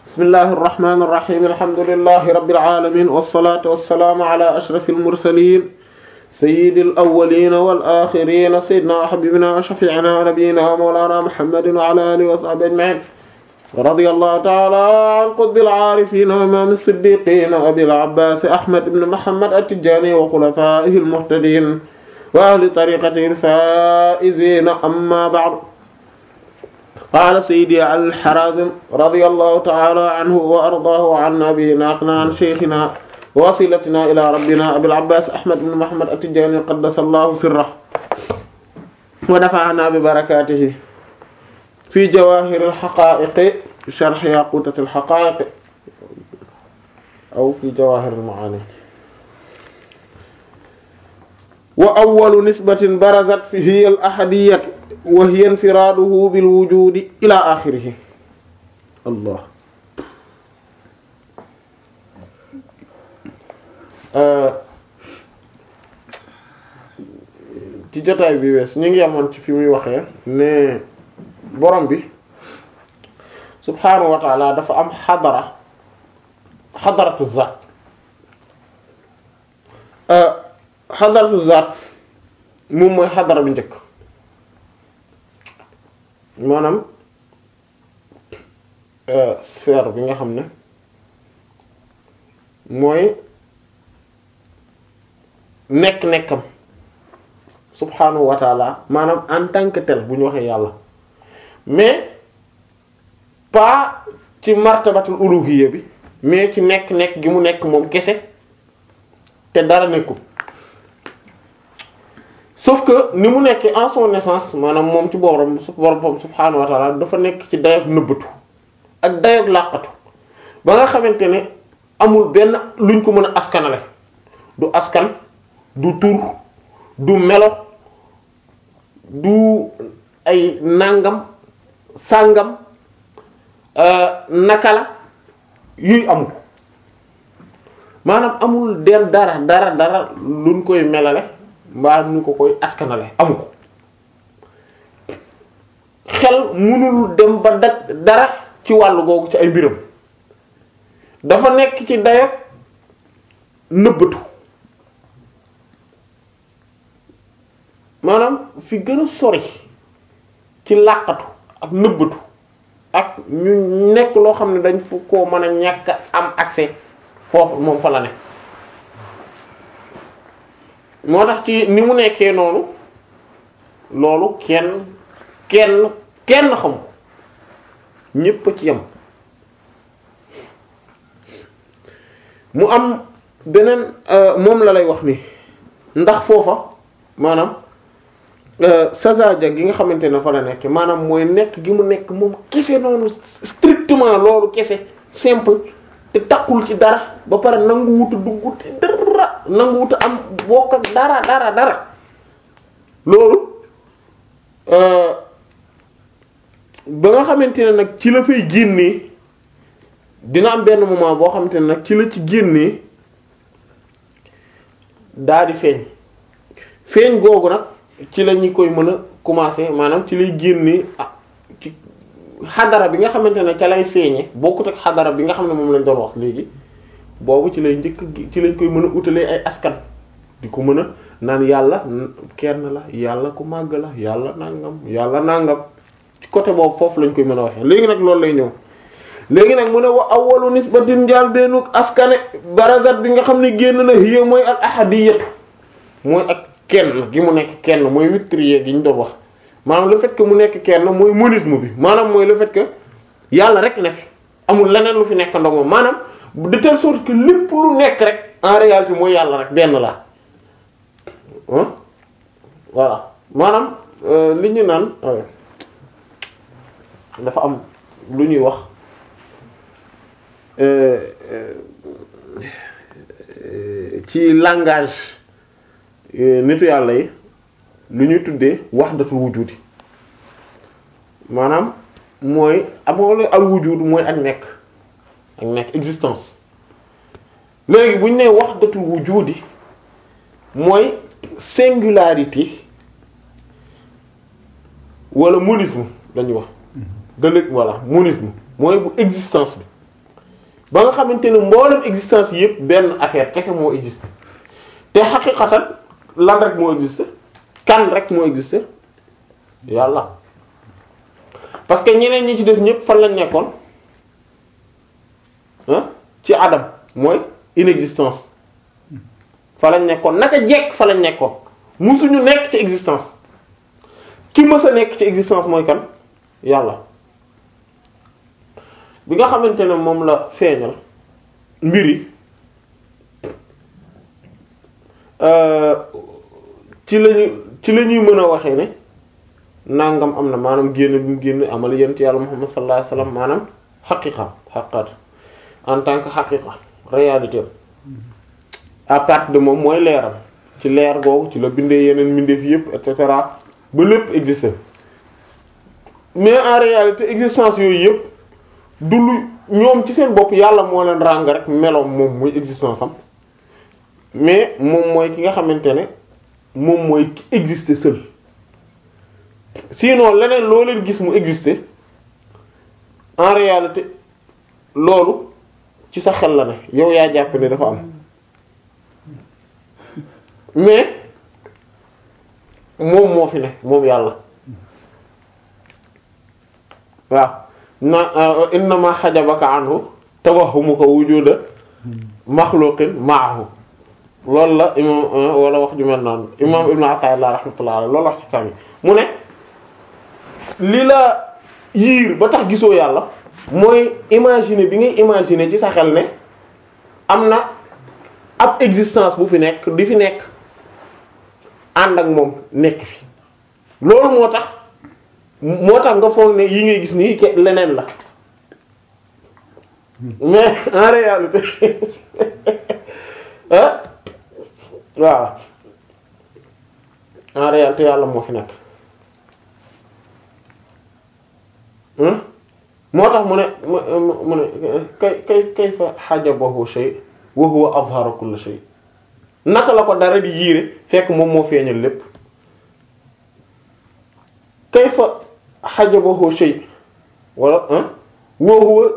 bismillahi irrahmani irrahim alhamdulilahi rabbil alamin wassalatu wassalaamu ala ashrafil mursalin sayyidil awwalina wal axirina sayyidina wa habibina wa shafi'ina wa nabiyyina wa mawlana muhammadin wa ala alihi wa sahbihi ajma'in radiyallahu ta'ala an qutbil aarifin wa imam as-siddiqin abil abbas ahmad ibn muhammad at-tijani wa khulafaihi al-muhtadin wa ahli tariqatihi al-faa'izin amma ba'du qaala sayyidi al-Harazim radiyallahu ta'ala anhu wa ardaahu wa anna bihi naqlan an shaykhina wa wasilatina ila rabbina abil abbas ahmad ibn muhammad at-tijani qaddasallahu sirrahu wa nafa'ana bi barakatihi fi jawahir al-haqa'iq sharh yaqutat al-haqa'iq aw fi jawahir al-ma'ani wa awwalu nisbatin barazat fihi al-ahadiyyah wa hiya infiraaduhu bil wujudi ila axirihi allah ci jotaay bi wees ñu ngi amoon ci fi muy waxee ne borom bi subhaanahu wa taala dafa am xadara xadaratu zaat xadaratu zaat moom mooy xadara bi njëkk maanaam sphère bi nga xam ne mooy nekk-nekkam subhanahu wa taala maanaam en tant que tel bu ñu waxee yàlla mais pas ci martabatul uluhiyya bi mais ci nekk-nekk gi mu nekk moom kese te dara nekkul sauf que ni mu nekkee en son naissance maanaam moom ci borom su borom subhaanahu wa taala dafa nekk ci dayoog nëbbatu ak dayoog làqatu ba nga xamante ne amul benn luñ ko mën a askanale du askan du tur du melo du ay nàngam sàngam naka la yuy amul maanaam amul den dara dara dara luñ koy melale mbaa ñu ko koy askanale amu ko xel mënul dem ba daj dara ci wàllu googu ci ay mbiram dafa nekk ci dayo nëbbatu maanaam fi gën a sori ci làqatu ak nëbbatu ak ñu nekk loo xam ne dañ fu koo mën a ñàkk am accès foofu moom fa la ne moo tax ci ni mu nekkee noonu loolu kenn kenn kenn xam ko ñépp a ci yam mu am beneen moom la lay wax ni ndax foofa maanaam sazaja gi nga xamante ne fa la nekk maanaam mooy nekk gi mu nekk moom kese noonu strictement loolu kese simple te takkul ci dara ba pare nangu wutu dugg ci dara nangu wutu am bokk ak dara dara dara loolu ba nga xamante ne nag ci la fay génnee dina am benn moment boo xamante ne nag ci la ci génnee daa di feeñ feeñ googu nag ci la ñu koy mën a commencer maanaam ci lay génnee ah ci xadara bi nga xamante ne ca lay feeñe bokkut ak xadara bi nga xam ne moom lañ doon wax léegi boobu ci lay njëkk ci lañ koy mën a utalee ay askan di ko mën a naan yàlla kenn la yàlla ku màgg la yàlla nangam yàlla nangam ci côté boobu foofu lañ koy mën a waxee léegi nag loolu lay ñëw léegi nag mu ne wa awwalu nisbatin njaal bennu askane barazat bi nga xam ne génn na hiya mooy al ahadiyatu mooy ak kenn gi mu nekk kenn mooy wittrier gi ñu doon wax maanaam le fait que mu nekk kenn mooy monisme bi maanaam mooy le fait que yàlla rek ne fi amul leneen lu fi nekk ndox moom maanaam de telle sorte que lépp lu nekk rek en réalité mooy yàlla rek benn la voilà maanaam li ñu naan dafa am lu ñuy wax ci langage nitu yàlla yi lu ñuy tuddee wahdatul wujudi maanaam mooy amoon al wujud mooy ak nekk ak nekk existence léegi bu ñu nee wahdatul wujudi mooy singularité wala monisme lañuy wax de l voilà monisme mooy bu existence bi ba nga xamante ne mboolem existence yépp benn affaire kese moo existe te xaqiqatan lan rek moo existe kan rek moo existe yàlla parce que ñeneen ñi ci des ñépp fan lañ nekkoon ah ci adam mooy inexistence fa lañ nekkoon naka jekk fa lañ nekkoon musuñu nekk ci existence ki mës a nekk ci existence mooy kan yàlla bi nga xamante ne moom la feeñal mbir yi ci lañu ci la ñuy mën a waxee ne nangam am na maanaam génn bi mu génn amal yent yàlla Muhammad sallallahu alayhi wasallam maanaam xaqiqa xaqat en tant que xaqiqa réalité à partir de moom mooy leeram ci leer googu ci la bindee yeneen mbindeef yépp et cetera ba lépp exister mais en réalité existence yooyu yépp du lu ñoom ci seen bopp yàlla moo leen ràng rek meloom moom muy existence am mais moom mooy ki nga xamante ne moom mooy ki exister seul sinon leneen loo leen gis mu exister en réalité loolu ci sa xel la ne yow yaa jàpp ne dafa am mais moom moo fi ne moom yàlla waaw na innama xajabaka anhu tawahumuka wujuda maxluqin ma'ahu loolu la imam wala wax ju mel noonu imam ibnu Ata'illah rahmatullah alayhi loolu wax ci kam mu ne li la yiir ba tax gisoo yàlla mooy imaginer bi ngay imaginer ci sa xel ne am na ab existence bu fi nekk di fi nekk ànd ak moom nekk fi loolu moo tax moo tax nga foog ne yi ngay gis nii ke leneen la mais en réalité ah waaw en réalité yàlla moo fi nekk moo tax mu ne mu ne kay kay kayfa hajabahu shay wa huwa azhara kulli shay naka la ko dara di yiire fekk moom moo feeñal lépp kayfa hajabahu shay wala wa huwa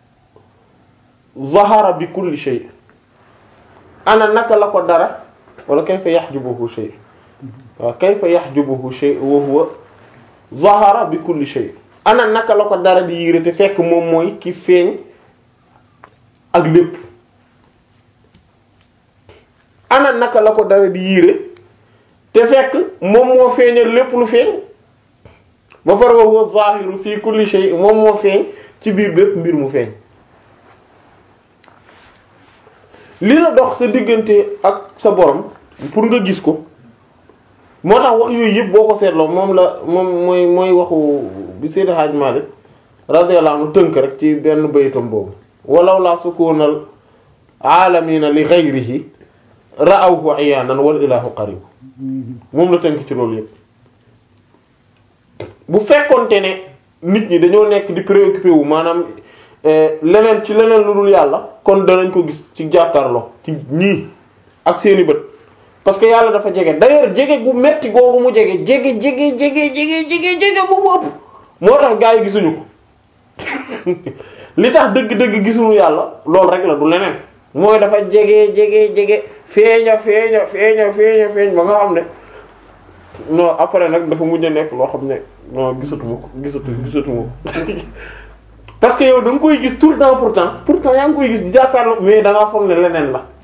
zahara bi kulli shay ana naka la ko dara wala kayfa yahjubuhu shay waaw kayfa yahjubuhu shay wa huwa zahara bi kulli shay ana naka la ko dara di yiire te fekk moom mooy ki feeñ ak lépp ana naka la ko dara di yiire te fekk moom moo feeñal lépp lu feeñ ba pare wa huwa zahiru fi kulli shay moom moo feeñ ci biir bépp mbir mu feeñ li la dox sa diggante ak sa borom pour nga gis ko moo tax wax yooyu yëpp boo ko seetloo moom la moom mooy mooy waxu bi Seydi Hadj Malick radiyallahu anhu tënk rek ci benn baytam boobu walaw la sukunal aalamina li ghayrihi ra'awhu iyaanan wal ilahu qarib moom la tënk ci loolu yëpp bu fekkonte ne nit ñi dañoo nekk di préoccupé wu maanaam leneen ci leneen lu dul yàlla kon danañ ko gis ci jàkkaarloo ci ñii ak seeni bët parce que yàlla dafa jege d'ailleurs jege gu metti googu mu jege jege jege jege jege jege jege bu mu ëpp moo tax gaa yi gisuñu ko li tax dëgg-dëgg gisuñu yàlla loolu rek la du leneen mooy dafa jege jege jege feeña feeña feeña feeña feeñ ba nga xam ne non après nag dafa mujj a nekk loo xam ne non gisatuma ko gisatu gisatuma ko parce que yow da nga koy gis tout le temps pourtant pourtant yaa ngi koy gis jàkkaarloo mais da ngaa foog ne leneen la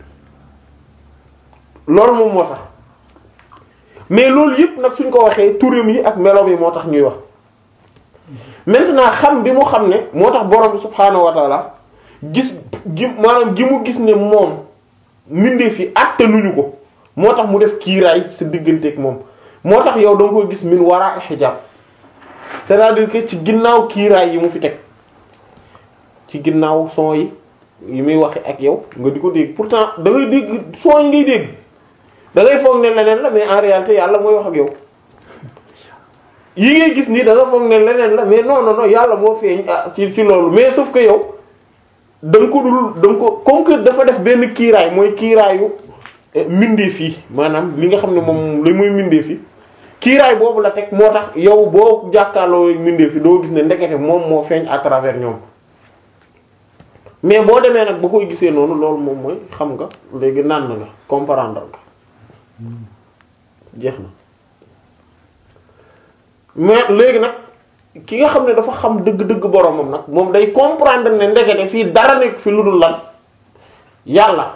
loolu moom moo tax mais loolu yëpp nag suñ ko waxee turam yi ak meloom yi moo tax ñuy wax maintenant xam bi mu xam ne moo tax borom bi subhaanahu wa taala gis gi maanaam gi mu gis ne moom mbindeef fi attanuñu ko moo tax mu def kiiraay sa digganteeg moom moo tax yow da nga koy gis min wara hijab c'est-à-dire que ci ginnaaw kiiraay yi mu fi teg ci ginnaaw son yi yi muy waxe ak yow nga di ko dégg pourtant da ngay dégg son yi ngay dégg da ngay foog ne leneen la mais en réalité yàlla mooy wax ak yow yi ngay gis nii da nga foog ne leneen la mais non non non yàlla moo feeñ ci ci loolu mais sauf que yow da nga ko dul da nga ko comme que dafa def benn kiiraay mooy kiiraayu mbindeef yi maanaam li nga xam ne moom li muy mbindeef yi kiiraay boobu la teg moo tax yow boo jàkkaarloo mbindeef yi doo gis ne ndekete moom moo feeñ à travers ñoom mais boo demee nag ba koy gisee noonu loolu moom mooy xam nga léegi naan nga comprendre nga jeex na mais léegi nag ki nga xam ne dafa xam dëgg-dëgg boromam nag moom day comprendre ne ndekete fii dara nekk fi lu dul lan yàlla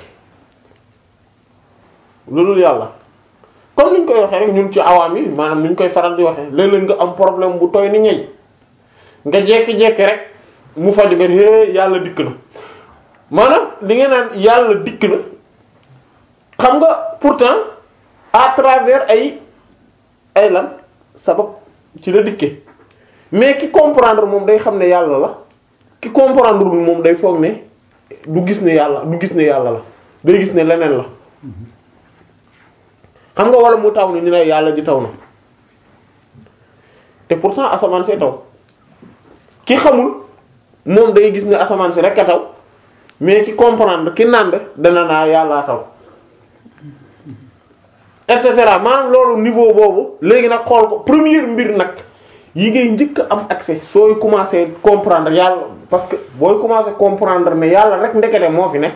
lu dul yàlla comme ni ñu koy waxee rek ñun ci awaam yi maanaam ni ñu koy faral di waxee léeg-léeg nga am problème bu toy ni ñey nga jekki-jekki rek mu faju nga hé yàlla dikk na maanaam li nga naan yàlla dikk na xam nga pourtant à travers ay ay lan sabab ci la dikke mais ki comprendre moom day xam ne yàlla la ki comprendre wul moom day foog ne du gis ne yàlla du gis ne yàlla la day gis ne leneen la xam nga wala mu taw ni ñu ne yàlla ji taw na te pourtant asamaan see taw ki xamul moom day gis ne asamaan si rek a taw mais ki comprendre ki nànd dana naa yàllaa taw et cetera maanaam loolu niveau boobu léegi nag xool ko première mbir nag yi ngay njëkk a am accès sooy commencer comprendre yàlla parce que booy commencer comprendre ne yàlla rek ndekete moo fi ne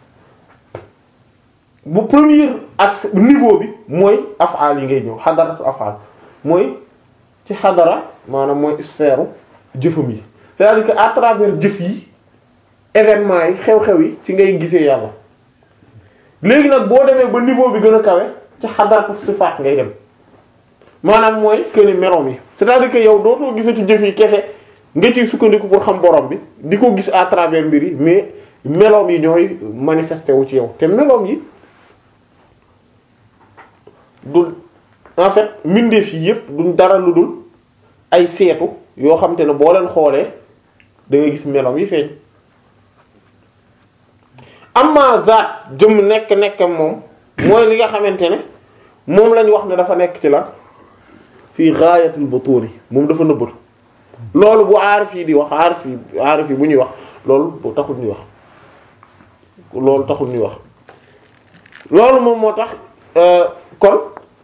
bu premier accès niveau bi mooy af'al yi ngay ñëw xadaratu af'al mooy ci xadara maanaam mooy sphère jëfam yi c'est-à-dire que à travers jëf yi événements yi xew-xew yi ci ngay gisee yàlla léegi nag boo demee ba niveau bi gën a kawe ci xadaratu sifaat ngay dem maanaam mooy que ni meloom yi c'est-à-dire que yow dootoo gisati jëf yi kese nga ciy sukkandiku pour xam borom bi di ko gis à travers mbir yi mais meloom yi ñooy manifesté wu ci yow te meloom yi du en fait mbindeef yi yëpp duñ dara lu dul ay seetu yoo xam te ne boo leen xoolee da nga gis meloom yi feeñ amma zaat jëm nekk nekkam moom mooy li nga xamante ne moom lañ wax ne dafa nekk ci la fii gaayatul butuni moom dafa nëbbatu loolu bu aarif yi di wax aarif yi aarif yi bu ñuy wax loolu bu taxul ñuy wax loolu taxul ñuy wax loolu moom moo tax kon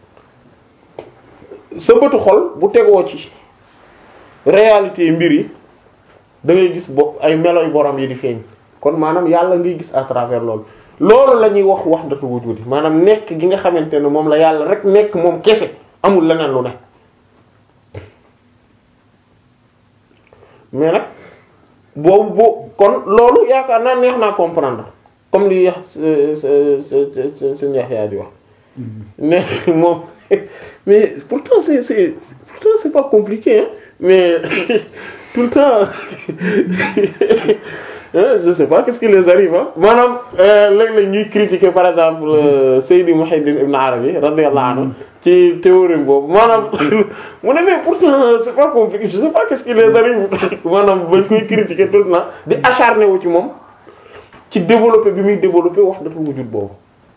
sa bëtu xol bu tegoo ci réalité mbir yi da ngay gis bo ay meloy borom yi di feeñ kon maanaam yàlla ngay gis à travers loolu loolu la ñuy wax wahdatul wujudi maanaam nekk gi nga xamante ne moom la yàlla rek nekk moom kese amul leneen lu ne mais nag boobu boo kon loolu yaakaar naa neex naa comprendre comme li yax seen Yaxya di wax mais moom mais pourtant c'est c'est pourtant c'est pas compliqué hein mais tout le temps je sais pas qu'est-ce qui les arrive ah maanaam léeg-léeg ñuy critiquer par exemple Seydi Muhyiddin Ibn Arabi radiyallahu anhu ci théorème boobu maanaam mu ne mais pourtant c'est pas compliqué je sais pas qu'est-ce qui les arrive maanaam bañ koy critiquer tout le temps di acharné wu ci moom ci développer bi muy développer wahdatul wujud boobu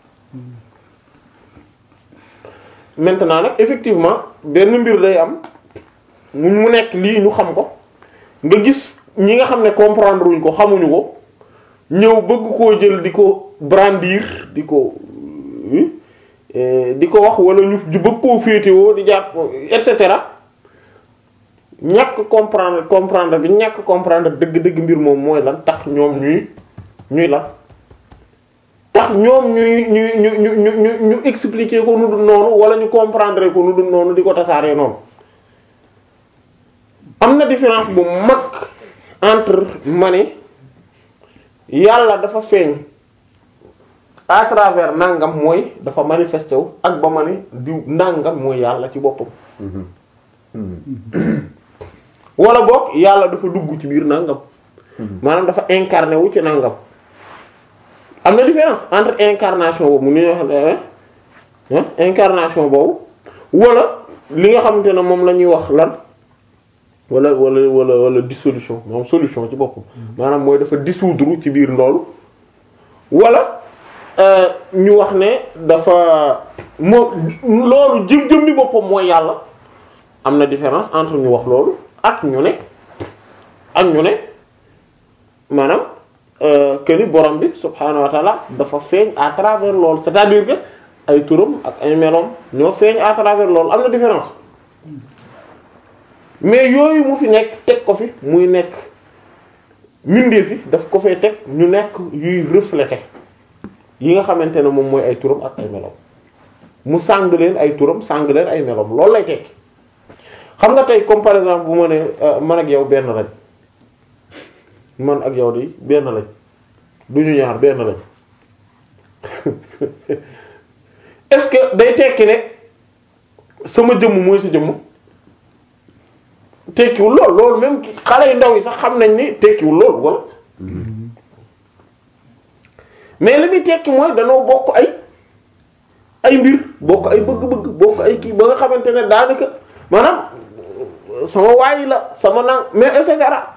maintenant nag effectivement benn mbir day am mu nekk lii ñu xam ko nga gis ñi nga xam ne comprendre wuñ ko xamuñu ko ñëw bëgg koo jël di ko brandir di ko di ko wax wala ñu bëgg koo féetewoo di jàpp et cetera ñàkk comprendre comprendre bi ñàkk comprendre dëgg-dëgg mbir moom mooy lan tax ñoom ñuy ñuy lan tax ñoom ñuy ñu ñu ñu ñu ñu expliquer ko nu dul noonu wala ñu comprendre ko nu dul noonu di ko tasaaree noonu am na différence bu mag entre ma ne yàlla dafa feeñ à travers nangam mooy dafa manifesté wu ak ba ma ne diw nangam mooy yàlla ci boppam wala boog yàlla dafa dugg ci biir nangam maanaam dafa incarné wu ci nangam am na différence entre incarnation boobu mu ni wax incarnation boobu wala li nga xamante ne moom la ñuy wax lan wala wala wala wala dissolution moom solution ci boppam maanaam mooy dafa dissoudre ci biir ndoolu wala ñu wax ne dafa moo loolu jëm jëm bi boppam mooy yàlla am na différence entre ñu wax loolu ak ñu ne ak ñu ne maanaam que ni borom bi subhaanahu wa taala dafa feeñ à travers loolu c'est-à-dire que ay turam ak ay meloom ñoo feeñ à travers loolu am na différence mais yooyu mu fi nekk teg ko fi muy nekk mbindeef yi daf ko fay teg ñu nekk yuy refléter yi nga xamante ne moom mooy ay turam ak ay melom mu sàng leen ay turam sàng leen ay melom loolu lay tekki xam nga tey comme par exemple bu ma ne man ak yow benn lañ man ak yow di benn lañ du ñu ñaar benn lañ est-ce que day tekki ne sama jëmm mooy sa jëmm tekkiwul lool loolu même xale yu ndaw yi sax xam nañ ni tekkiwul loolu wala mais li muy tekki mooy danoo bokk ay ay mbir bokk ay bëgg-bëgg bokk ay kii ba nga xamante ne daanaka maanaam sama waay la sama nang mais et cetera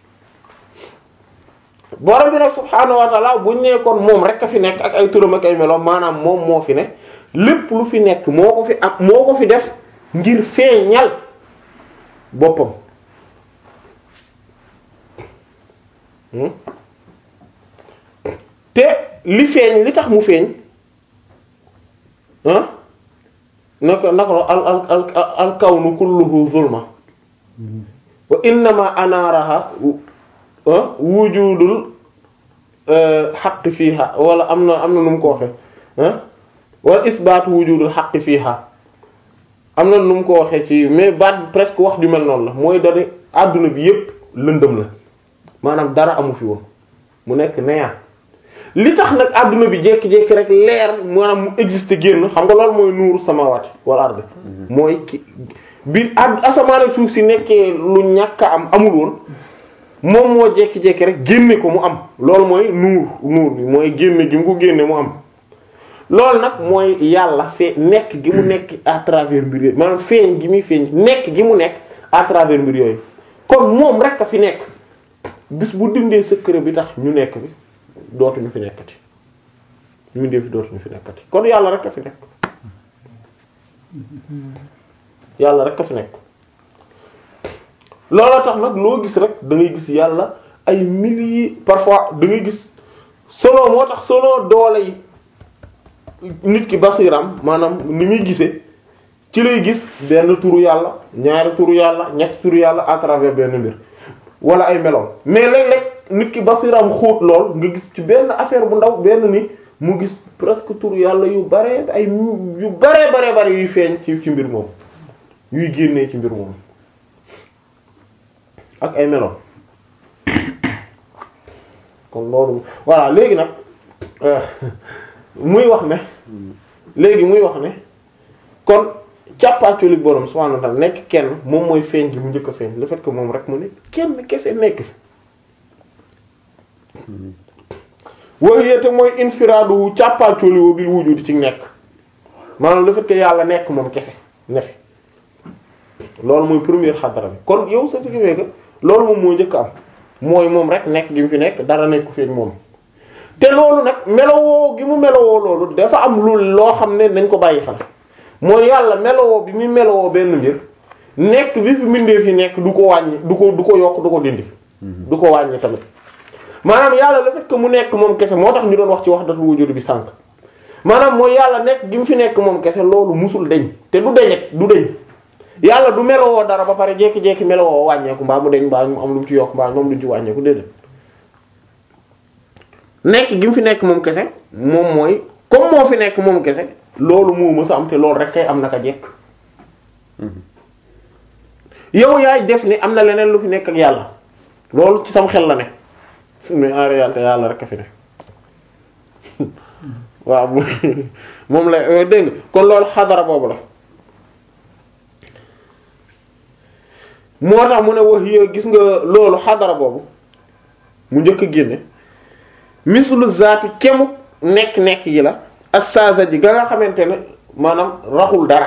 borom bi nag subhaanahu wa ta'ala buñ nekkoon moom rek a fi nekk ak ay turam ak ay meloom maanaam moom moo fi ne lépp lu fi nekk moo ko fi am moo ko fi def ngir feeñal boppam te li feeñ li tax mu feeñ ah naka naka la al al al al kawnu kulluhu zulma wa innama anaaraha wujudul xaq fiiha wala am na am na nu mu ko waxee ah wala isbaatu wujudul xaq fiiha am na nu mu ko waxee ci mais baat presque wax ju mel noonu la mooy dane àdduna bi yépp lëndëm la maanaam dara amu fi woon mu nekk néant li tax nag àdduna bi jékki-jékki rek leer maanaam mu existe génn xam nga loolu mooy nuuru samawati wal ardi mooy ki bi ad asamaan ak suuf si nekkee lu ñàkk a am amul woon moom moo jékki-jékki rek génne ko mu am loolu mooy nuur nuur bi mooy génne gi mu ko génne mu am loolu nag mooy yàlla fee nekk gi mu nekk à travers mbir yooyu maanaam feeñ gi muy feeñ nekk gi mu nekk à travers mbir yooyu kon moom rek a fi nekk bis bu dindee secret bi tax ñu nekk fi dootuñu fi nekkati ñu dee fi dootuñu fi nekkati kon yàlla rek a fi nekk yàlla rek a fi nekk looloo tax nag loo gis rek da ngay gis yàlla ay milliers parfois da ngay gis solo moo tax solo doole yi nit ki basiram maanaam ni muy gisee ci lay gis benn turu yàlla ñaari turu yàlla ñetti turu yàlla à travers benn mbir wala ay meloom mais léeg-léeg nit ki basiram xóot lool nga gis ci benn affaire bu ndaw benn ni mu gis presque turu yàlla yu bare ay yu bare bare bare yuy feeñ ci ci mbir moom yuy génnee ci mbir moom ak ay meloom kon loolu voilà léegi nag muy wax ne léegi muy wax ne kon càppaaculi borom subhanahu wa ta'ala nekk kenn moom mooy feeñ gi mu njëkk a feeñ le fait que moom rek mu ne kenn kese nekk fi waxiyete mooy infiraadu càppaaculi wa bil wujudi ci nekk maanaam le fait que yàlla nekk moom kese ne fi loolu mooy première xadara bi kon yow sa fi que loolu moom moo njëkk am mooy moom rek nekk gi mu fi nekk dara nekku fi ak moom te loolu nag melowoo gi mu melowoo loolu dafa am lu loo xam ne nañ ko bàyyi xel mooy yàlla melowoo bi muy melowoo benn mbir nekk bi fi mbindee fi nekk du ko wàññi du ko du ko yokk du ko dindi du ko wàññi tamit maanaam yàlla le fait que mu nekk moom kese moo tax ñu doon wax ci wahdatul wujud bi sànq maanaam mooy yàlla nekk gi mu fi nekk moom kese loolu musul deñ te du deñet du deñ yàlla du melowoo dara ba pare jékki-jékki melowoo wàññeeku mbaa mu deñ mbaa mu am lu mu ci yokk mbaa moom lu mu ci wàññeeku déedéet nekk gi mu fi nekk moom kese moom mooy comme moo fi nekk moom kese loolu moo mës a am te loolu rek kay am naka jekk yow yaay def ni am na leneen lu fi nekk ak yàlla loolu ci sam xel la ne mais en réalité yàlla rek a fi ne waaw moom la dégg nga kon loolu xadara boobu la moo tax mu ne wax yi gis nga loolu xadara boobu mu njëkk a génne mislu zaati kemu nekk-nekk yi la assaza ji ga nga xamante ne maanaam raxul dara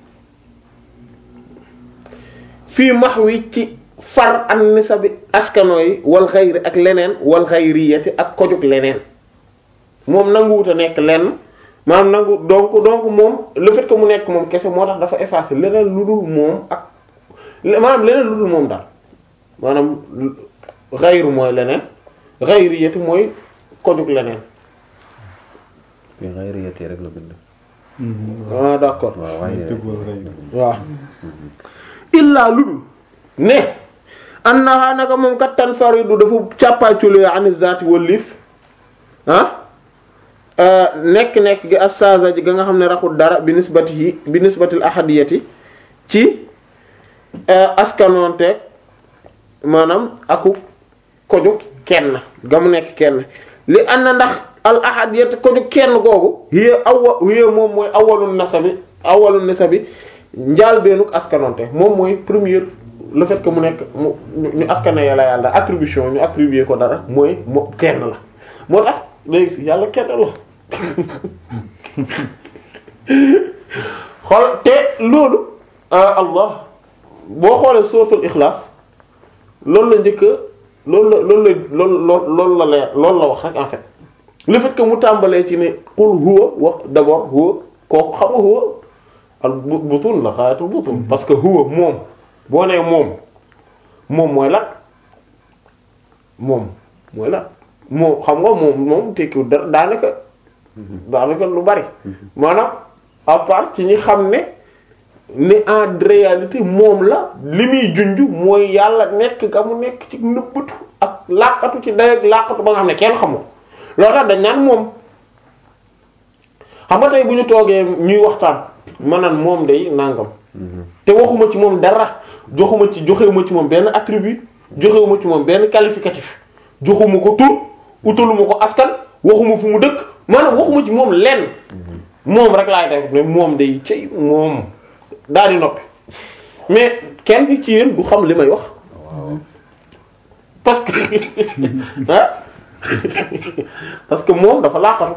fii max wi ci far an nisabi askano yi wal xayri ak leneen wal xayriyati ak kojug leneen moom nanguwut a nekk lenn maanaam nangu donc donc moom le fait que mu nekk moom kese moo tax dafa effacer leneen lu dul moom ak maanaam leneen lu dul moom daal maanaam xayru mooy leneen xayriyati mooy kojug leneen fi xayriyati rek la bind. ah d'accord waaw waaye waaw illaa lu dul ne annaha naka moom kat tanfaridu dafa càppaaculee ani zaati wallif ah nekk-nekk gi assaza ji ga nga xam ne raxul dara bi nisbatihi bi nisbatil ahadiyati ci askanoonte maanaam aku koju kenn ga mu nekk kenn li ànd na ndax al ahadiyati koju kenn googu hiya awwa hiya moom mooy awwalun nasabi awwalun nasabi njaal beenuk askanoonte moom mooy première le fait que mu nekk mu ñu askane yàlla yàlla attribution ñu attribuer ko dara mooy moo kenn la moo tax léegi si yàlla kenn la xool te loolu allah boo xoolee suratul ixlaas loolu la njëkk loolu la loolu la loolu loolu la leer loolu la wax rek en fait le fait que mu tàmbalee ci ne qul huwa wax d'abord huwa kooku xam nga huwa al butun la xaayatul butun parce que huwa moom boo nee moom moom mooy lan moom mooy lan moom xam nga moom moom tekkiwul dara daanaka daanaka lu bari maanaam à part ci ñi xam ne ni en réalité moom la li muy junj mooy yàlla nekk ga mu nekk ci nëbbatu ak làqatu ci day ak làqatu ba nga xam ne kenn xamul loolu tax dañ naan moom xam nga tey bu ñu toogee ñuy waxtaan ma naan moom day nangam te waxuma ci moom dara joxuma ci joxewuma ci moom benn attribut joxewuma ci moom benn qualificatif joxuma ko tur utaluma ko askan waxuma fu mu dëkk maanaam waxuma ci moom lenn moom rek laay def ne moom day cëy moom daal di noppi mais kenn ci yéen du xam li may wax parce que ah parce que moom dafa laqatu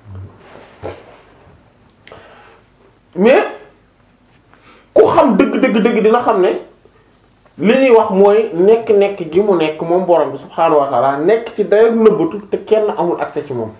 mais ku xam dëgg dëgg dëgg dina xam ne li ñuy wax mooy nekk-nekk gi mu nekk moom borom bi subhaanahu wa ta'ala nekk ci dayo nëbbatu te kenn amul accès ci moom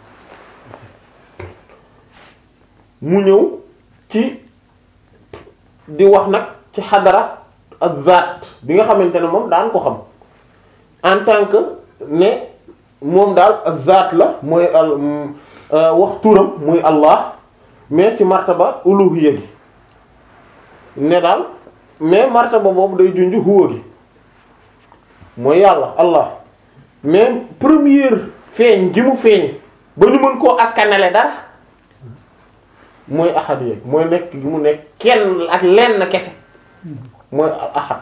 mu ñëw ci di wax nag ci xadara ak zaat bi nga xamante ne moom daan ko xam en tant que ne moom daal zaat la mooy al wax turam muy Allah mais ci martaba uluhiyya gi ne daal mais martaba boobu day junj huwa gi mooy yàlla Allah mais première feeñ gi mu feeñ ba ñu mën koo askanale dara mooy ahad yeeg mooy nekk gi mu nekk kenn ak lenn kese mooy ahad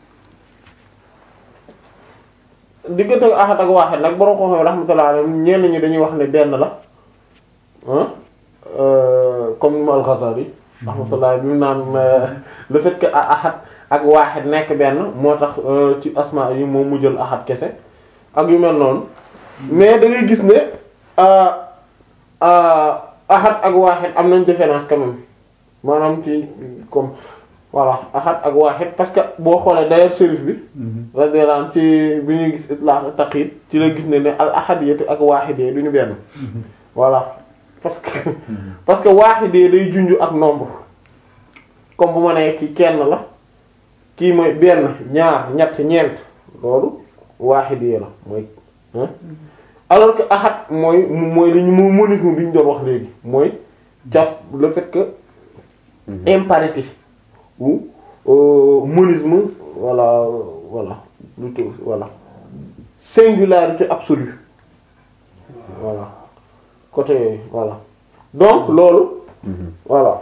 diggante ahad ak waaxid nag borom ko xam rahmatullah alayhi ñenn ñi dañuy wax ne benn la comme mu al-Ghazali rahmatullah bi mu naan le fait que ahad ak waaxid nekk benn moo tax ci asma yi moom mu jël ahad kese ak yu mel noonu mais da ngay gis ne ahad ak waaxid am nañ différence quand même maanaam ci comme voilà ahad ak waaxid parce que boo xoolee d'ailleurs shérif bi radiyallahu anhu ci bi ñuy gis itlaq taqyid ci la gis ne ne al ahadiyatu ak waaxidee du ñu benn voilà parce que parce que waaxidee day junj ak nombre comme bu ma nee ki kenn la kii mooy benn ñaar ñett ñeent loolu waaxidee la mooy alors que ahad mooy mooy li ñu mu monisme bi ñu doon wax léegi mooy jàpp le fait que impératif ou monisme voilà voilà plutôt voilà singularité absolue voilà côté voilà donc loolu voilà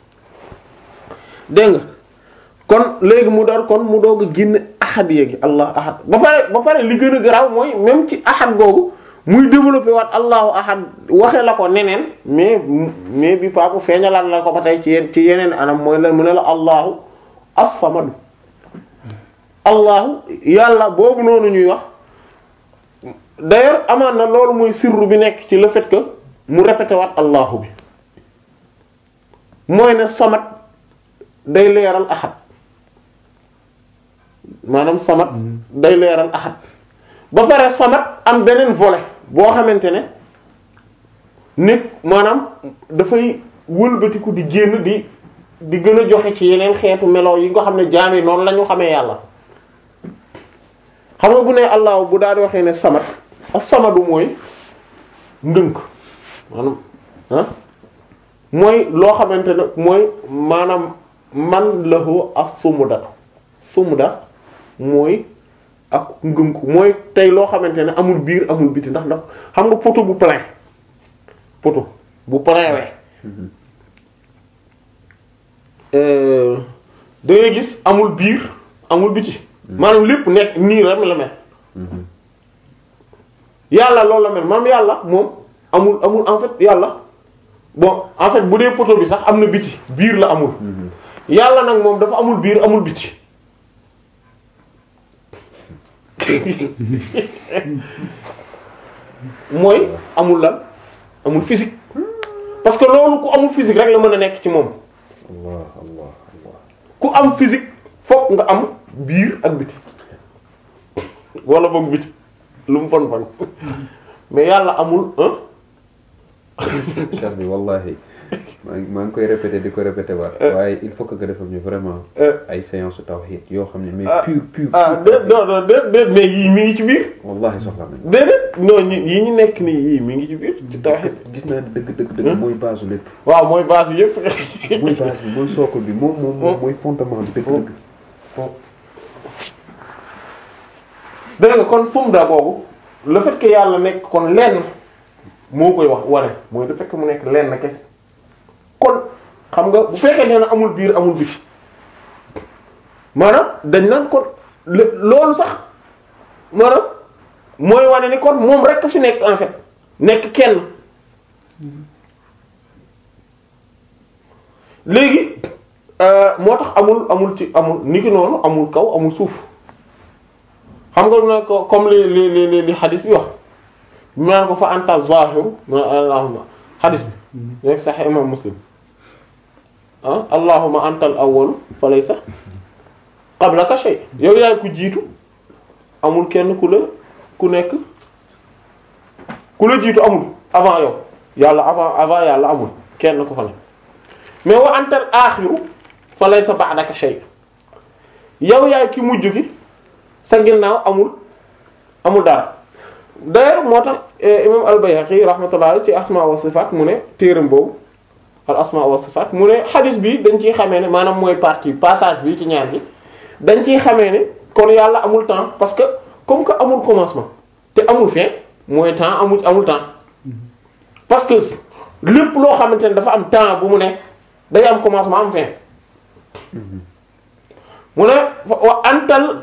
dégg nga kon léegi mu door kon mu doog a génne ahad yéegi allah ahad ba pare ba pare li gën a garaaw mooy même ci ahad googu muy développé waat allahu ahad waxe la ko neneen mais mais bi paapu feeñalaat la ko ba tey ci ci yeneen anam mooy la mu ne la allahu as-samad allahu yàlla boobu noonu ñuy wax d'ailleurs amaan na loolu muy sirru bi nekk ci le fait que mu répété waat allahu bi mooy ne samad day leeral ahad maanaam samad day leeral ahad ba pare samad am beneen volet boo xamante ne nit maanaam dafay wëlbatiku di génn di di gën a joxe ci yeneen xeetu melo yi nga xam ne jaam yi noonu la ñu xamee yàlla xam nga bu ne allah bu daal di waxee ne samad ak samadu mooy ndënk maanaam ah mooy loo xamante ne mooy maanaam man lahu as sumudatu sumuda mooy ak ngëm ko mooy tey loo xamante ne amul biir amul biti ndax ndax xam nga poto bu plein poto bu plein we da ngay gis amul biir amul biti maanaam lépp nekk nii rek la mel yàlla loolu la mel maanaam yàlla moom amul amul en fait yàlla bon en fait bu dee poto bi sax am na biti biir la amul yàlla nag moom dafa amul biir amul biti mooy amul lan amul physique parce que loolu ku amul physique rek la mën a nekk ci moom allah allah allah ku am physique fokk nga am biir ak biti wala boog biti lu mu fon fon mais yàlla amul hein cheikh bi wallahi maa ngi maa ngi koy répété di ko répété waat waaye il faut que nga defal ñu vraiment ay séance tawhid yoo xam ne mais pur pur ah déet non non déet déet mais yii mi ngi ci biir wallahi soxla nañ déedéet non ñi yi ñu nekk nii yii mi ngi ci biir ci tawhid gis naa ne dëgg dëgg dëgg mooy base lépp waaw mooy base yëpp mooy base bi mooy socle bi moom moom moom mooy fondement bi dëgg dëgg dégg nga kon sumda boobu le fait que yàlla nekk kon lenn moo koy wax wane mooy le fait que mu nekk lenn kese kon xam nga bu fekkee nee na amul biir amul biti maanaam dañ naan kon le- loolu sax maanaam mooy wane ni kon moom rek fi nekk en fait nekk kenn léegi euh, moo tax amul amul ci amul niki noonu amul kaw amul suuf xam nga na ko comme li li li li li xadis bi wax ñu naan ko fa anta zahiru ma allahumma xadis bi nekk sax imam muslim ah allahumma anta al awwalu fa laysa qablaka shay yow yaay ku jiitu amul kenn ku la ku nekk ku la jiitu amul avant yow yàlla avant avant yàlla amul kenn ku fa nekk mais wa anta al axiru fa laysa ba'daka shay yow yaay ki mujj ki sa ginnaaw amul amul dara d'ailleurs moo tax imam al-Bayhaqi rahmatullah ci asma wa sifat mu ne téeram boobu al asma wa sifat mu ne xadis bi dañ ciy xamee ne maanaam mooy partie passage bi ci ñaar bi dañ ciy xamee ne kon yàlla amul temps parce que comme que amul commencement te amul fin mooy temps amul amul temps parce que lépp loo xamante ne dafa am temps bu mu ne day am commencement am fin mu ne wa antal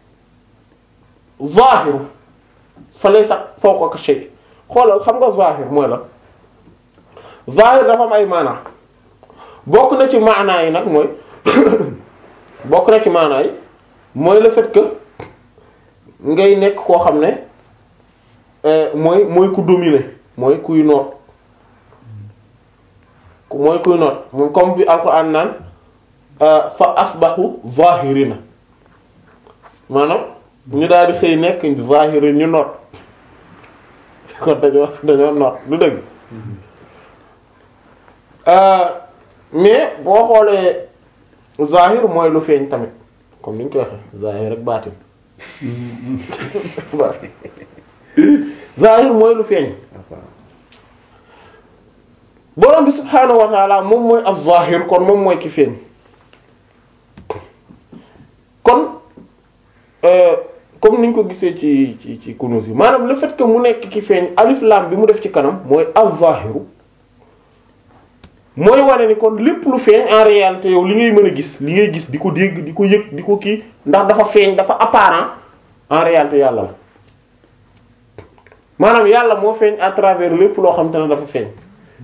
zahiru fa laysa fawqaka shay xoolal xam nga zahir mooy la zahir dafa am ay maanaa bokk na ci maanaa yi nag mooy bokk na ci maanaa yi mooy le fait que ngay nekk koo xam ne mooy mooy ku dominer mooy kuy noot mooy kuy noot moom comme bi alquran naan fa asbahu zahirina maanaam ñu daal di xëy nekk zahiri ñu noot kon dañoo dañoo noot du dëgg mais boo xoolee zahir mooy lu feeñ tamit comme ni ñu koy waxee zahir rek baatin baatin zahir mooy lu feeñ borom bi subhaanahu wa taala moom mooy az-zahir kon moom mooy ki feeñ kon comme niñ ko gisee ci ci ci kunuz yi maanaam le fait que mu nekk ki feeñ alif lam bi mu def ci kanam mooy az-zahiru mooy wane ni kon lépp lu feeñ en réalité yow li ngay mën a gis li ngay gis di ko dégg di ko yëg di ko kii ndax dafa feeñ dafa apparent en réalité yàlla la maanaam yàlla moo feeñ à travers lépp loo xam te ne dafa feeñ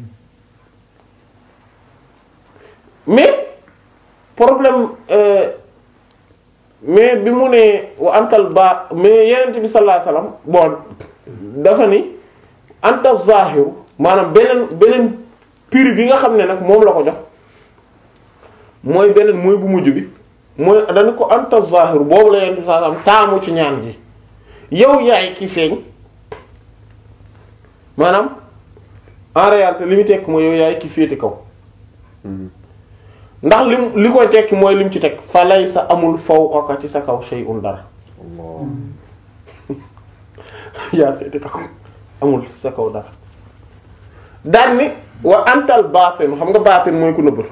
mais problème euh, mais bi mu ne wa antal ba mais yenent bi sallallahu alayhi wasallam bon dafa ni anta zahiru maanaam beneen beneen piri bi nga xam ne nag moom la ko jox mooy beneen mooy bu mujj bi mooy dañu ko anta zahiru boobu la yenent bi sallallahu alayhi wasallam taamu ci ñaan ji yow yaay ki feeñ maanaam en réalité li mu tekk mooy yow yaay ki féete kaw ndax lim li koy tekki mooy lim ci teg fa lay sa amul fawqaka ci sa kaw shay'un dara yaa féete kaw amul sa kaw dara daan ni wa antal baatin xam nga baatin mooy ku nëbbatu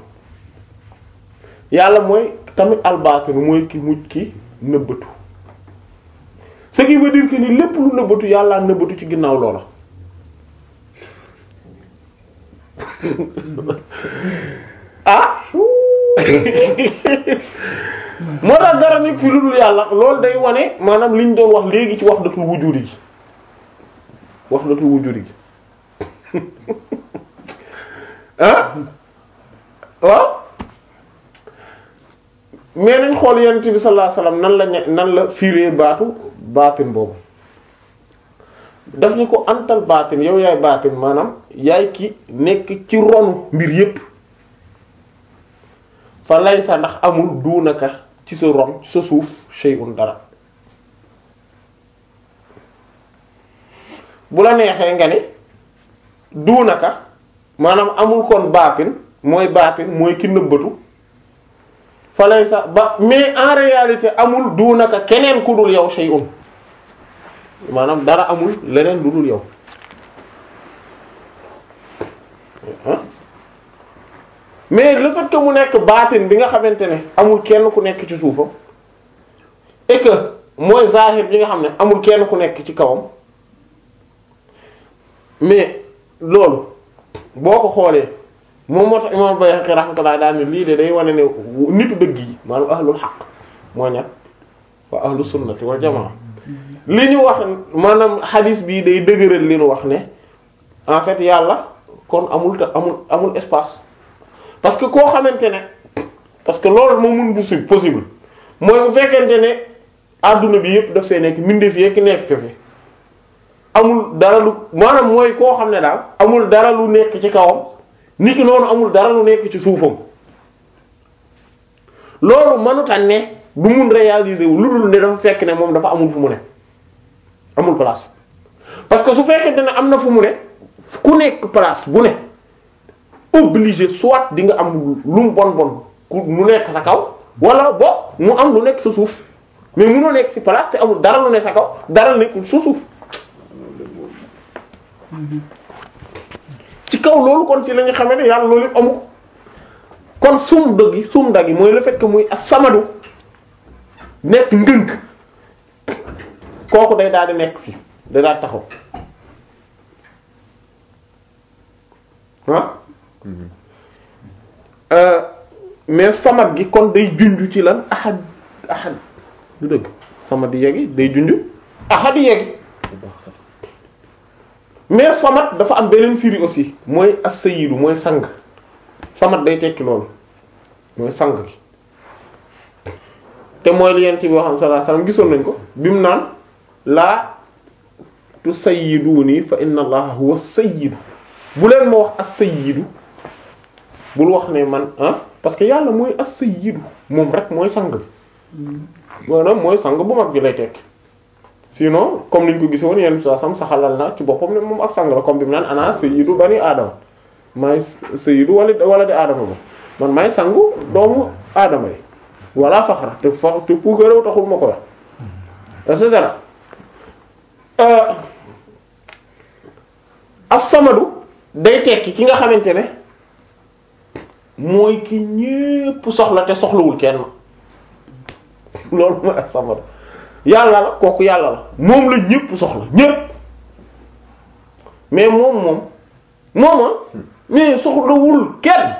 yàlla mooy tamit al baatin mooy ki mujj ki nëbbatu ce qui veut dire que ni lépp lu nëbbatu yàlla nëbbatu ci ginnaaw loola ah moo tax dara nekk fi lu dul yàlla loolu day wane maanaam liñ doon wax léegi ci wahdatul wujudi gi wahdatul wujudi gi ah waaw mais nañ xool yonent bi sallallahu alayhi wasallam nan la ñe- nan la firé baatu baatin boobu daf ni ko antal baatin yow yaay baatin maanaam yaay ki nekk ci ronu mbir yépp fa lay sa ndax amul duunaka ci sa ron ci sa suuf shay'un dara bu la neexee nga ne duunaka maanaam amul kon baatin mooy baatin mooy ki nëbbatu fa lay sa ba mais en réalité amul duunaka keneen ku dul yow shay'un maanaam dara amul leneen lu dul yow ah mais le fait que mu nekk baatin bi nga xamante ne amul kenn ku nekk ci suufam et que mooy zahir bi nga xam ne amul kenn ku nekk ci kawam mais loolu boo ko xoolee moom moo tax imam Bayhaqi rahmatullah daal ne lii de day wane ne nitu dëgg yi maanaam ahlul haqq moo ñat wa ahlu sunnati wal jamaa li ñu wax maanaam hadis bii day dëgëral li ñu wax ne en fait yàlla kon amul ta amul amul espace parce que koo xamante ne parce que loolu moom mun bu si possible mooy bu fekkente ne adduna bi yëpp daf fee nekk mbindeef yekk nekk ko fi amul dara lu maanaam mooy koo xam ne daal amul dara lu nekk ci kawam niki noonu amul dara lu nekk ci suufam loolu mënuta ne du mun réaliser wu lu dul ne dafa fekk ne moom dafa amul fu mu ne amul place parce que su fekkente ne am na fu mu ne ku nekk place bu ne obligé soit di nga am lu mu bon bon ku mu nekk sa kaw wala bo mu am lu nekk sa suuf mais munoo nekk ci place te amul dara lu ne sa kaw dara nekkul sa suuf ci kaw loolu kon ci la nga xamee ne yàlla loolu yëpp amu ko kon sum dëggi sum daggi mooy le fait que muy as-samadu nekk ndënk kooku day daal di nekk fii day daal taxaw ah mais samad gi kon day junj ci lan ahad ahad du dëgg samad yegi day junj ahad yegi mais samad dafa am beneen firi aussi mooy as-sayyidu mooy sang samad day tekki loolu mooy sang gi te mooy li yent bi waxam sallallahu alayhi wasallam gisoon nañ ko bi mu naan laa tusayyiduni fa inna allaha huwa sayyidu bu leen ma wax as-sayyidu bul wax ne man ah parce que yàlla mooy as-sayyidu moom rek mooy sang bi maanaam mooy sang bu mag bi lay tekki sinon comme niñ ko gise woon yenn saa sam saxalal na ci boppam ne moom ak sang la comme bi mu naan ana sayyidu bani aadama maay sayyidu wala wala di aadama ba man maay sangu doomu aadama yi wala faxara te fa te puukarew taxul ma ko wax et cetera as-samadu day tekki ki nga xamante ne mooy ki ñépp soxla te soxlawul kenn loolu mooy as-samadu yàlla la kooku yàlla la moom la ñépp soxla ñépp mais moom moom mooma mais soxlawul kenn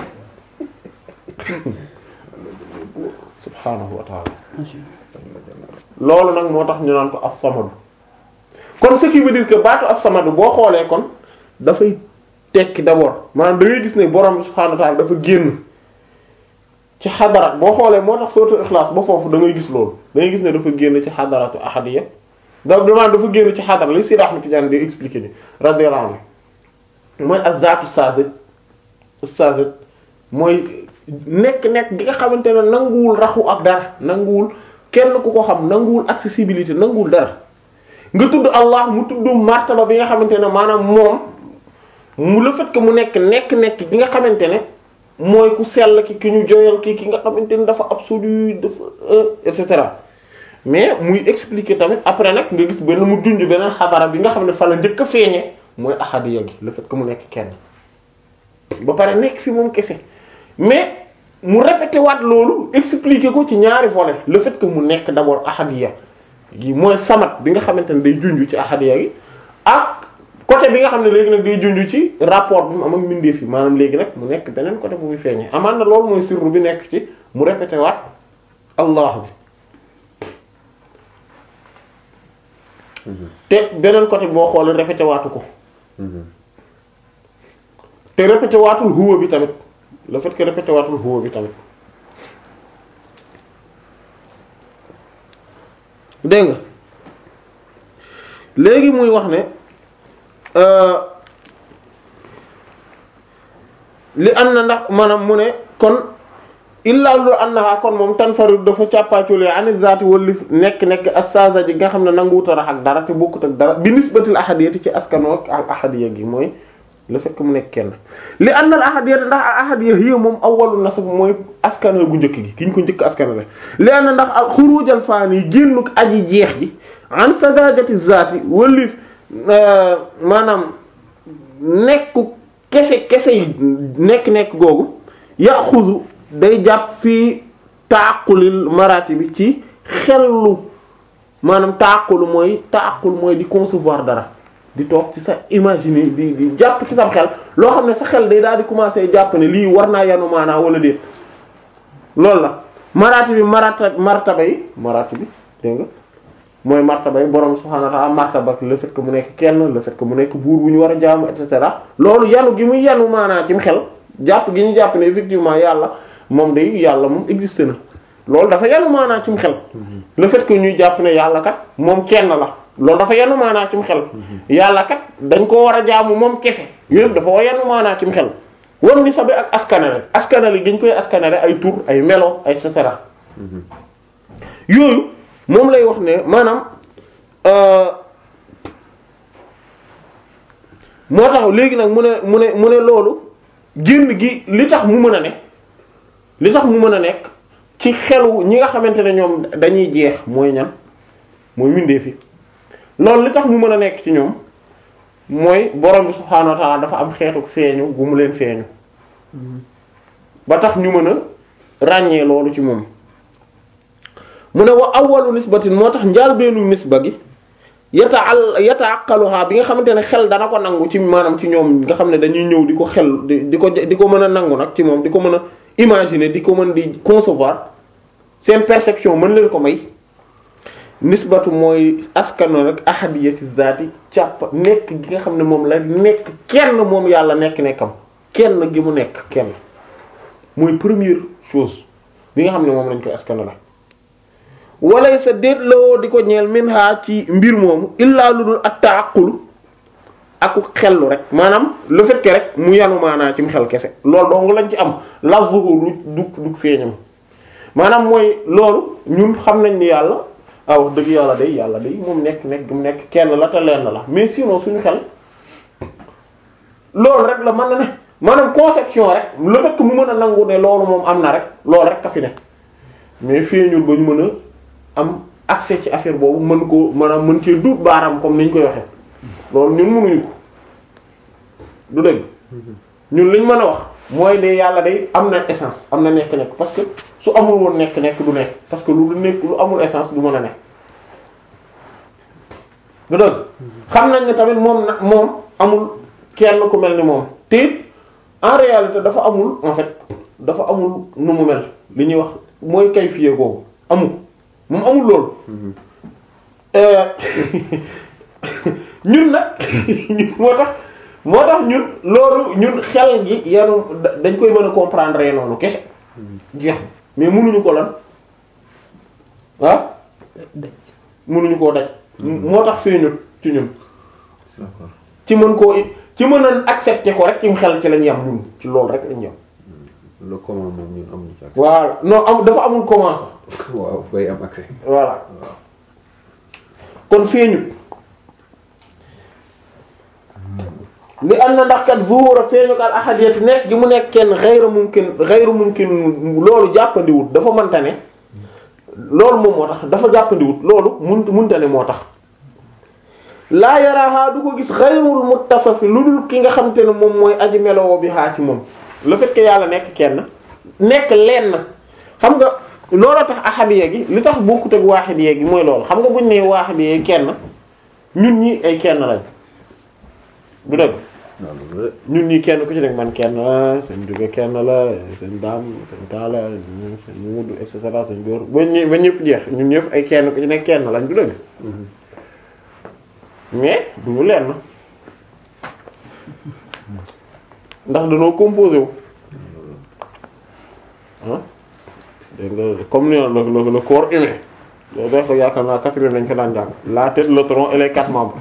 subhaanahu wa ta'ala loolu nag moo tax ñu naan ko as-samadu kon ce qui veut dire que baatu as-samadu boo xoolee kon dafay tekki d'abord maanaam da ngay gis ne borom bi subhaanahu wa ta'ala dafa génn ci xadara boo xoolee moo tax sootu Ixlaas ba foofu da ngay gis loolu da ngay gis ne dafa génn ci xadaratu ahadiyya da maanaam dafa génn ci xadara li Sidi Ahmad Tidiane di expliquer ni radiyallahu anhu mooy az-zaatu saazit saazit mooy nekk-nekk gi nga xamante ne nanguwul raxu ak dara nanguwul kenn ku ko xam nanguwul accessibilité nanguwul dara nga tudd Allah mu tudd martaba bi nga xamante ne maanaam moom mu le fait que mu nekk nekk-nekk gi nga xamante ne mooy ku sell ki ki ñu joyal ki ki nga xamante ne dafa absolu dafa et cetera mais muy expliquer tamit après nag nga gis benn mu junj beneen xabara bi nga xam ne fa la njëkk a feeñe mooy ahadiya gi le fait que mu nekk kenn ba pare nekk fi moom kese mais mu répété waat loolu expliquer ko ci ñaari volets le fait que mu nekk d'abord ahadiya yi mooy samat bi nga xamante ne day junj ci ahadiya gi ak côté bi nga xam ne léegi nag day junj ci rapport bi mu am ak mbindeef yi maanaam léegi nag mu nekk beneen côté bu muy feeñee amaan na loolu mooy sirru bi nekk ci mu répété waat allah bi te beneen côté boo xoolee répété waatu ko te répété waatul huwa bi tamit le fait que répété waatul huwa bi tamit dégg nga léegi muy wax ne li am na ndax maanaam mu ne kon illaa lu annaha kon moom tanfarid dafa càppaaculee ani zaati wali nekk nekk assaza ji nga xam ne nanguwuta rax ak dara te bokkut ak dara bi nisbatil ahadiyati ci askanoo ak ahadiya gi mooy le fait que mu nekk kenn li anna al ahadiyata ndax al ahadiya hiya moom awwalu nasab mooy askano gu njëkk gi ki ñu ko njëkk askano la li anna ndax al xurujal faani génnuk aji jeex ji an sadajati zaati walif maanaam nekku kese kese yi nekk-nekk googu yaxuzu day jàpp fii taaqulil maraati bi ci xellu maanaam taaqul mooy taaqul mooy di concevoir dara di toog ci sa imaginer di di jàpp ci sam xel loo xam ne sa xel day daal di commencer jàpp ne lii war naa yanu maanaa wala déet loolu la maraati bi marata martaba yi maraati bi dégg nga mooy martaba yi borom subhaanahu wa ta'ala martaba le fait que mu nekk kenn le fait que mu nekk buur bu ñu war a jaamu et cetera loolu yanu gi muy yanu maanaa cim xel jàpp gi ñu jàpp ne effectivement yàlla moom day yàlla moom existé na loolu dafa yanu maanaa cim xel le fait que ñuy jàpp ne yàlla kat moom kenn la loolu dafa yanu maanaa cim xel yàlla kat dañ ko war a jaamu moom kese yooyu dafa war yanu maanaa cim xel war ni sabi ak askanale askanale gi ñu koy askanale ay tur ay melo et cetera yooyu moom lay wax ne maanaam moo tax léegi nag mu ne mu ne mu ne loolu génn gi li tax mu mën a ne li tax mu mën a nekk ci xelu ñi nga xamante ne ñoom dañuy jeex mooy ñan mooy mbindeef fi loolu li tax mu mën a nekk ci ñoom mooy borom bi subhaanahu wa ta'ala dafa am xeetu feeñu bu mu leen feeñu ba tax ñu mën a ràññee loolu ci moom mu ne wa awwalu nisbatin moo tax njaalbeenu nisba gi yata al yataaqaluha bi nga xamante ne xel dana ko nangu ci maanaam ci ñoom nga xam ne dañuy ñëw di ko xel di di ko di ko mën a nangu nag ci moom di ko mën a imaginer di ko mën di concevoir seen perception mën leen ko may nisbatu mooy askano nag ahadiyati zaati càpp nekk gi nga xam ne moom la nekk kenn moom yàlla nekk nekkam kenn gi mu nekk kenn mooy première chose bi nga xam ne moom lañ koy askano la walay sa déet lawoo di ko ñeel min ha ci mbir moomu illaa lu dul ak taaqulu ak xellu rek maanaam le fait que rek mu yanu maanaa ci mu xel kese loolu dong lañ ci am lafzuhu du du feeñam maanaam mooy loolu ñun xam nañ ni yàlla ah wax dëgg yàlla day yàlla day moom nekk nekk mu nekk kenn la te lenn la mais sinon suñu xel loolu rek la mën na ne maanaam conception rek le fait que mu mën a nangu ne loolu moom am na rek loolu rek ka fi ne mais feeñul ba ñu mën a am accès ci affaire boobu mën ko maanaam mën cee duut baaraam comme ni ñu koy waxee loolu ñun mënuñu ko du dëgg ñun liñ mën a wax mooy ne yàlla day am na essence am na nekk-nekk parce que su amul woon nekk-nekk du nekk parce que lu nekk lu amul essence du mën a nekk du dëgg xam nañ ne tamit moom na moom amul kenn ku mel ni moom te it en réalité dafa amul en fait dafa amul nu mu mel li ñuy wax mooy kay fiye googu amul moom amul loolu ñun nag moo tax moo tax ñun loolu ñun xel gi yanu dañ koy mën a comprendre noonu kese jeex mais mënuñu ko lan ah mënuñu koo daj moo tax feeñut ci ñun ci mën koo ci mën a accepter ko rek ci xel ci lañ yam ñun ci loolu rek lañ yam le comment moom ñun amuñu ci accès. voilà non am dafa amul comment sax waaw bay am accès. voilà kon feeñut li am na ndax kat zuhura feeñu al ahadiyati nekk gi mu nekk kenn ghayru mumkin ghayru mumkin loolu jàppandiwut dafa mënta ne loolu moom moo tax dafa jàppandiwut loolu mun munta ne moo tax laa yaraha du ko gis ghayrul muttasafi lu dul ki nga xam te ne moom mooy aji melowoo bi xaa ci moom le fait que yàlla nekk kenn nekk lenn xam nga looloo tax ahadiyya gi li tax bokkut ak waahidiyya gi mooy loolu xam nga buñ nee waahidiyya kenn ñun ñi ay kenn lañ du dëgg waaw loolu la ñun ñi kenn ku ci nekk man kenn la seen jóge kenn la seen daam seen taala seen mudu et cetera seen góor ba ñë ba ñëpp jeex ñun ñëpp ay kenn ku ci nekk kenn lañ du dëgg mais du ñu lenn ndax dañoo composé wu ah dégg nga comme ni le le le corps humain loolu def ko yaakaar naa quatrième lañ ko daan jàng la tête le tronc et les quatre membres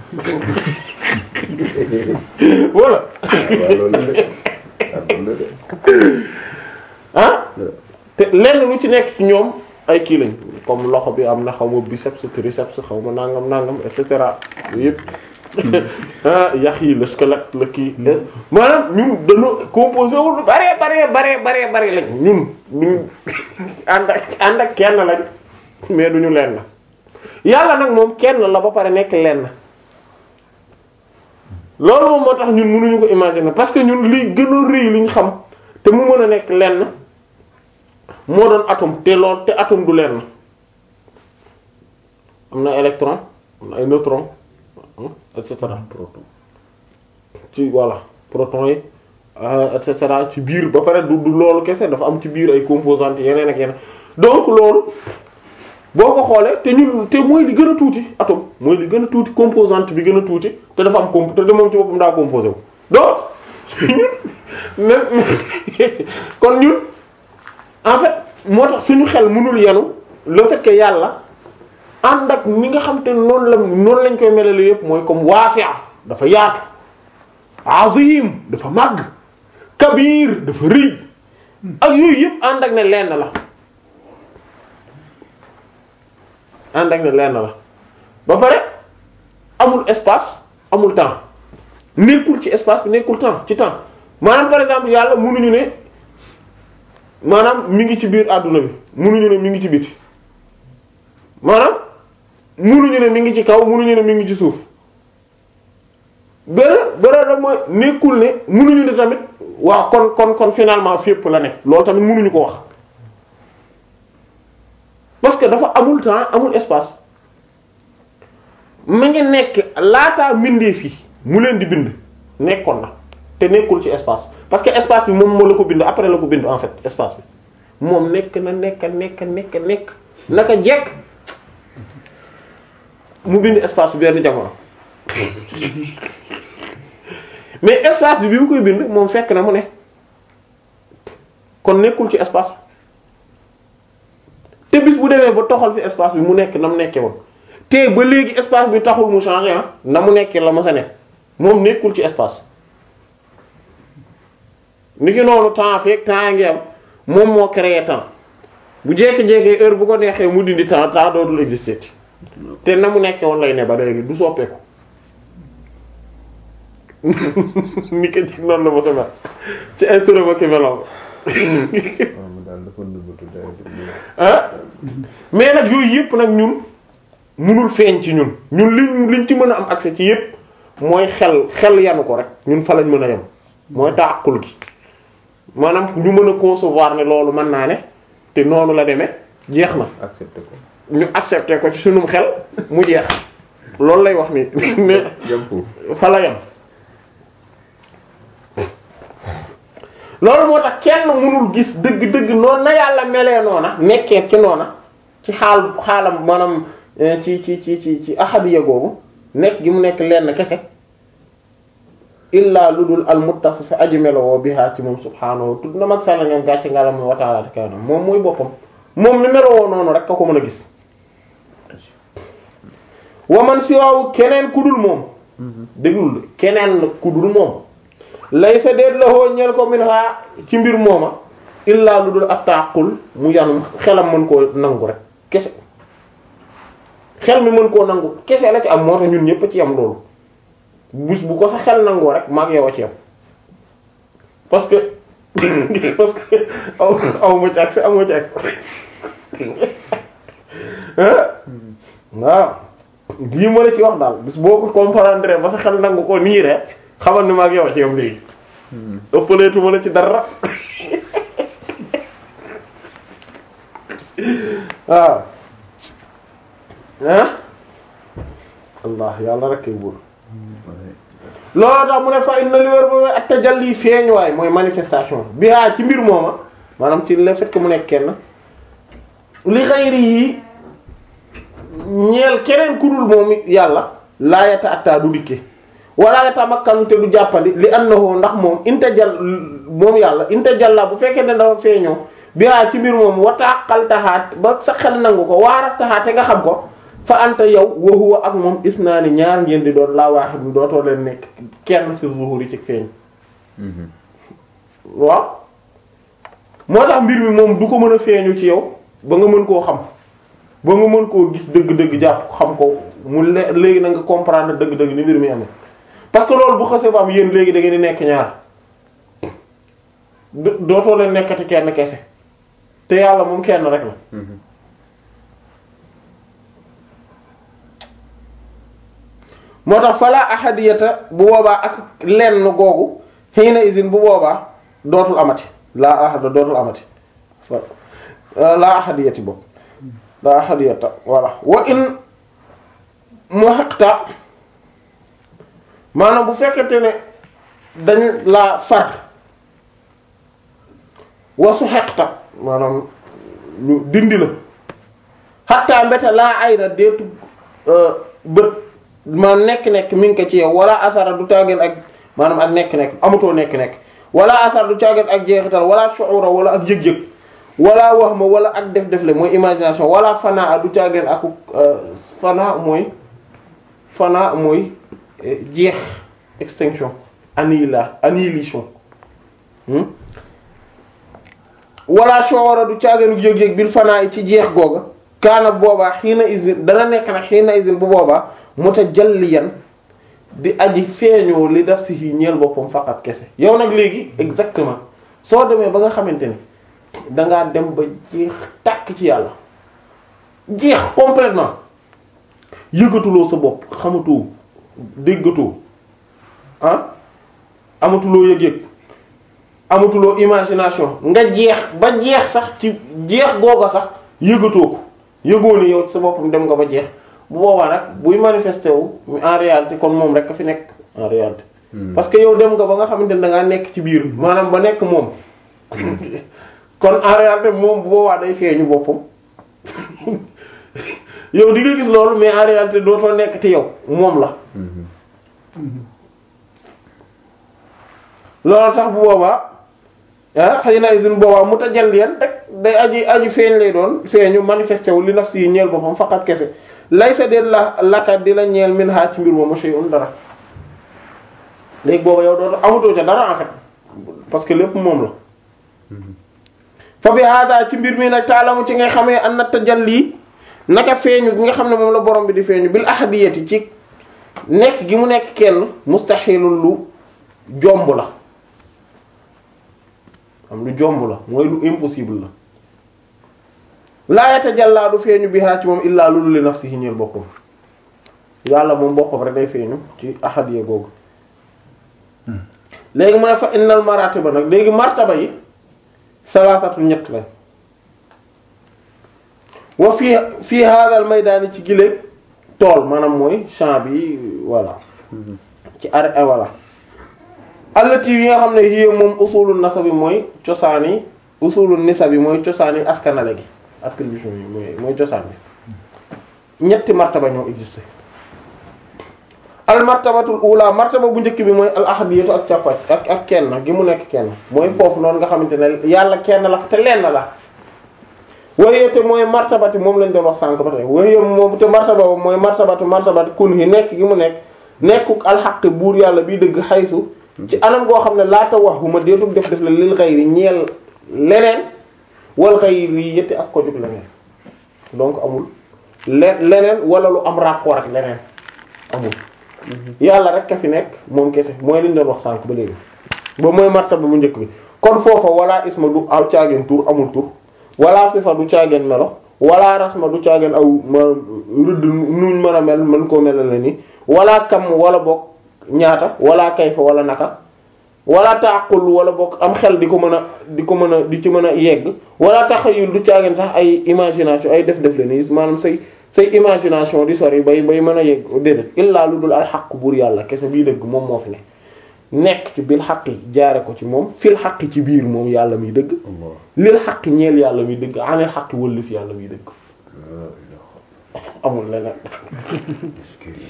voilà waaw loolu la de waaw loolu la de ah te lenn lu ci nekk ci ñoom ay kii lañ comme loxo bi am na xaw ma biceps triceps xaw ma nangam nangam et cetera yooyu yëpp ah yax yi le squelette la kii maanaam ñun dañoo composé wu lu bare bare bare bare bare lañ ñun ñun ànd ak ànd ak kenn lañ mais duñu lenn yàlla nag moom kenn la ba pare nekk lenn loolu moom moo tax ñun mënuñu ko imaginer parce que ñun li gën a rëy li ñu xam te mu mën a nekk lenn moo doon atome te lool te atome du lenn am na électron am na ay neutron et cetera proton ci voilà proton yi euh, et cetera ci biir ba pare du du loolu kese dafa am ci biir ay composantes yeneen ak yeneen donc loolu boo ko xoolee te ñun te mooy li gën a tuuti atome mooy li gën a tuuti composante bi gën a tuuti te dafa am comp te de moom ci boppam daa composé wu donc même kon ñun en fait moo tax suñu xel mënul yenu le fait que yàlla ànd ak ni nga xam te noonu la noonu lañ koy melale yépp mooy comme waasi'a dafa yaatu azim dafa màgg kabir dafa rëy ak yooyu yépp ànd ak ne lenn la ànd ak ne lenn la ba pare amul espace amul temps nekkul ci espace bi nekkul temps ci temps maanaam par exemple yàlla mënuñu ne maanaam mi ngi ci biir àdduna bi mënuñu ne mi ngi ci biti maanaam mënuñu ne mi ngi ci kaw mënuñu ne mi ngi ci suuf benn beneen da mooy nekkul ne mënuñu ne tamit waaw kon kon kon finalement fépp la nekk loolu tamit mënuñu ko wax parce que dafa amul temps amul espace ma ngi nekk laataa mbindeef yi mu leen di bind nekkoon na te nekkul ci espace parce que espace bi moom moo la ko bind après la ko bind en fait espace bi moom nekk na nekk nekk nekk nekk naka jekk mu bind espace bi benn jamono mais espace bi bi mu koy bind moom fekk na mu ne kon nekkul ci espace te bis bu demee ba toxal fi espace bi mu nekk na mu nekkee woon te ba léegi espace bi taxul mu changer ah na mu nekkee la ma sa nekk moom nekkul ci espace ni ki noonu temps fekk temps ngi am moom moo créé temps bu jékki-jékki heure bu ko neexee mu dindi temps temps dootul exister te na mu nekkee woon lay ne ba léegi du soppeeku ni ko jig noonu la ma sa mel ci ay turam ak meloom waaw mu daal dafa nëbbatu daal ah mais nag yooyu yëpp nag ñun munul feeñ ci ñun ñun liñ liñ ci mën a am accès ci yëpp mooy xel xel yanu ko rek ñun fa lañ mën a yem mooy taaqul gi maanaam ñu mën a concevoir ne loolu mën naa ne te noonu la demee jeex na accepté ko ñu accepté ko ci sunum xel mu jeex loolu lay wax ni mais yam foofu fa la yem loolu moo tax kenn mënul gis dëgg-dëgg noonu na yàlla melee noona nekkee ci noona ci xaal xaalam maanaam eh, ci ci ci ci ci ahadiya googu nekk gi mu nekk lenn kese illaa lu dul al muttasis aji melowoo bihaa ci moom subhaanahu tudd na mag sàlla ngam gàcce ngalam wa ta'ala te kaw na moom mooy boppam moom mi melowoo noonu rek ka ko mën a gis waman siwaawu keneen ku dul moom déglul de keneen ku dul moom lay sa déet la hoo ñeel ko min ha ci mbir mooma illaa lu dul ab taqul mu yanum xelam mën koo nangu rek kese xel mi mën koo nangu kese la ci am moo tax ñun ñëpp a ci am loolu bis bu ko sa xel nangoo rek maag yow a ci am parce que parce que aw aw ma ci accès aw ma ci accès waaw lii ma la ci wax daal bis boo ko comprendre ba sa xel nangu ko nii rek xamal ni maag yow a ci am léegi ëppaleetu ma la ci dara waaw ah allah yàlla rek kay wóor loolu tax mu ne fa inna li wér ba mooy ak tajalli feeñuwaay mooy manifestation bi haa ci mbir mooma maanaam ci le fait que mu nekk kenn li xayri yi ñeel keneen ku dul moom yàlla laa yata attaa du dikke wala yata makkanu te du jàppandi li annahu ndax moom intajal moom yàlla intajalla bu fekkee ne dafa feeñoo bi haa ci mbir moom wataaxal taxaat ba sa xel nangu ko waaraf taxaat te nga xam ko fa anta yow wa huwa ak moom isnaani ñaar ngeen di doon laa waaxid bi dootoo leen nekk kenn ci zuhuri ci feeñ waaw moo tax mbir mi moom du ko mën a feeñu ci yow ba nga mën koo xam ba nga mën koo gis dëgg-dëgg jàpp xam ko mu le léegi na nga comprendre dëgg-dëgg ni mbir mi amee parce que loolu bu xasee ba am yéen léegi da ngeen di nekk ñaar dootoo leen nekkati kenn kese te yàlla moom kenn rek la moo tax fala ahadiyata bu boobaa ak lenn googu xiina isin bu boobaa dootul amati laa ahada dootul amati fa laa ahadiyati boobu laa ahadiyata voilà wa in mu xaqta maanaam bu fekkente ne dañ laa far wasu xeqta maanaam ñu dindi la xattaa mbete laa ayda deetu bët ma nekk-nekk mi ngi ko ci yow wala asara du tàggeen ak maanaam ak nekk-nekk amatoo nekk-nekk wala asara du tàggeen ak jeexital wala shu'ura wala ak yëg-yëg wala wax ma wala ak def-def le mooy imagination wala fanaa du tàggeen ak fanaa mooy fanaa mooy jeex extinction annihila annihilation wala shu'ura du tàggeen yëg-yëg bil fanaa yi ci jeex googa kaana boobaa xiina isin dana nekk nag xiina isin bu boobaa mutajalliyan di aji feeñoo li daf si yi ñeel boppam faqat kese yow nag léegi exactement soo demee ba nga xamante ni dangaa dem ba jeex tàkk ci yàlla jeex complètement yëgatuloo sa bopp xamatoo déggatoo ah amatuloo yëg-yëg amatuloo imagination nga jeex ba jeex sax ci jeex googa sax yëgatoo ko yëgoo ni yow sa boppam dem nga ba jeex bu boobaa nag buy manifesté wu en réalité kon moom rek a fi nekk en réalité. parce que yow dem nga ba nga xamante ne da ngaa nekk ci biir maanaam ba nekk moom kon en réalité moom bu boobaa day feeñu boppam yow di nga gis loolu mais en réalité dootoo nekk te yow moom la. loolu sax bu boobaa ah xëy na usine boobaa mu tajalliyan rek day aji aji feeñ lay doon feeñu manifesté wu li naf si ñeel boppam faqat kese. laysa de la laka di la ñeel min ha ci mbir moomu shay'un dara léegi booba yow dootu amatoo ca dara en fait parce que lépp moom la fa bi hada ci mbir mi nag taalamu ci nga xamee an na tajalli naka feeñu gi nga xam ne moom la borom bi di feeñu bil ahadiyati ci nekk gi mu nekk kenn mustahilul lu jomb la am lu jomb la mooy lu impossible la laa yatajallaa du feeñu bihaa ci moom illaa lu li nafsihi ñeel boppam yàlla moom boppam rek day feeñu ci ahadiya googu léegi mu ne fa innal maratiba nag léegi martaba yi salaasatu ñett la wa fii fii haadal maydaani ci gile tool maanaam mooy champ bi voilà ci ar voilà allati yi nga xam ne hiya moom usulul nasabi mooy cosaani usulul nisabi mooy cosaani askanale gi attribution yi mooy mooy cosaan bi ñetti martaba ñoo existé al martabatul ula martaba bu njëkk bi mooy al ahadiyatu ak càppac ak ak kenn gi mu nekk kenn mooy foofu noonu nga xamante ne yàlla kenn la fa te lenn la waye te mooy martabati moom lañ doon wax sànk ba tey waye moom te martaba ba mooy martabatu martabati kun yi nekk gi mu nekk nekkuk alxaq buur yàlla bi dëgg xaysu ci anam goo xam ne laata wax bu ma deetul def def la lil xayri ñeel leneen wal xayri yëtti ak ko jug leneen donc amul le leneen wala lu am rapport ak leneen amul yàlla rek ka fi nekk moom kese mooy liñ doon wax sànk ba léegi ba mooy martaba bu njëkk bi kon foofa wala isma du aw caageen tur amul tur wala sifa du caageen melo wala rasma du caageen aw ma rëdd nuñ mën a mel mën koo melal la ni wala kam wala bokk ñaata wala kayfa wala naka wala taqul wala bokk am xel di ko mën a di ko mën a di ci mën a yegg wala taxayul du caageen sax ay imagination ay def def la ni maanaam say say imagination di sori bay bay mën a yegg déedéet illaa lu dul al xaq buur yàlla kese bii dëgg moom moo fi ne nekk ci bil xaq yi jaare ko ci moom fil xaq ci biir moom yàlla muy dëgg Allah lil xaq ñeel yàlla muy dëgg anil xaq wëllif yàlla muy dëgg la ilaha amul leneen iskiri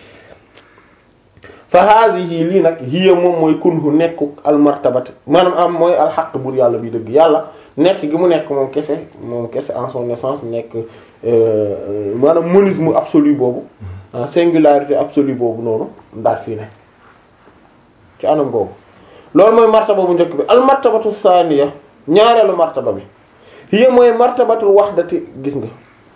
fa haadihi lii nag hiya moom mooy kunhu nekku al martabati maanaam am mooy al xaq buur yàlla muy dëgg yàlla nekk gi mu nekk moom kese moom kese en son essence nekk euh, maanaam monisme absolu boobu ah, singularité absolue boobu noonu ndaat fii ne ci anam googu loolu mooy martaba bu njëkk bi al martabatu saaniya ñaareelu martaba bi hiya mooy martabatul wahdati gis nga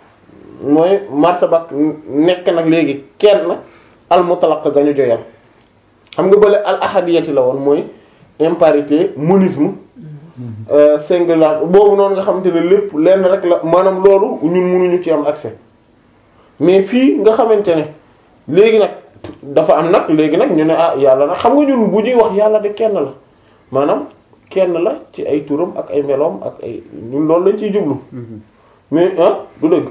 mooy martaba nekk nag léegi kenn al mutlaq ga ñu joyal xam nga bële al ahadiyati la woon mooy imparité monisme euh, singular boobu noonu nga xamante ne lépp lenn rek la maanaam loolu ñun mënuñu ci am accès mais fii nga xamante ne léegi nag dafa am nag léegi nag ñu ne ah yàlla nag xam nga ñun bu ñuy wax yàlla de kenn la maanaam kenn la ci ay turam ak ay meloom ak ay ñun loolu lañ ciy jublu mais ah du dëgg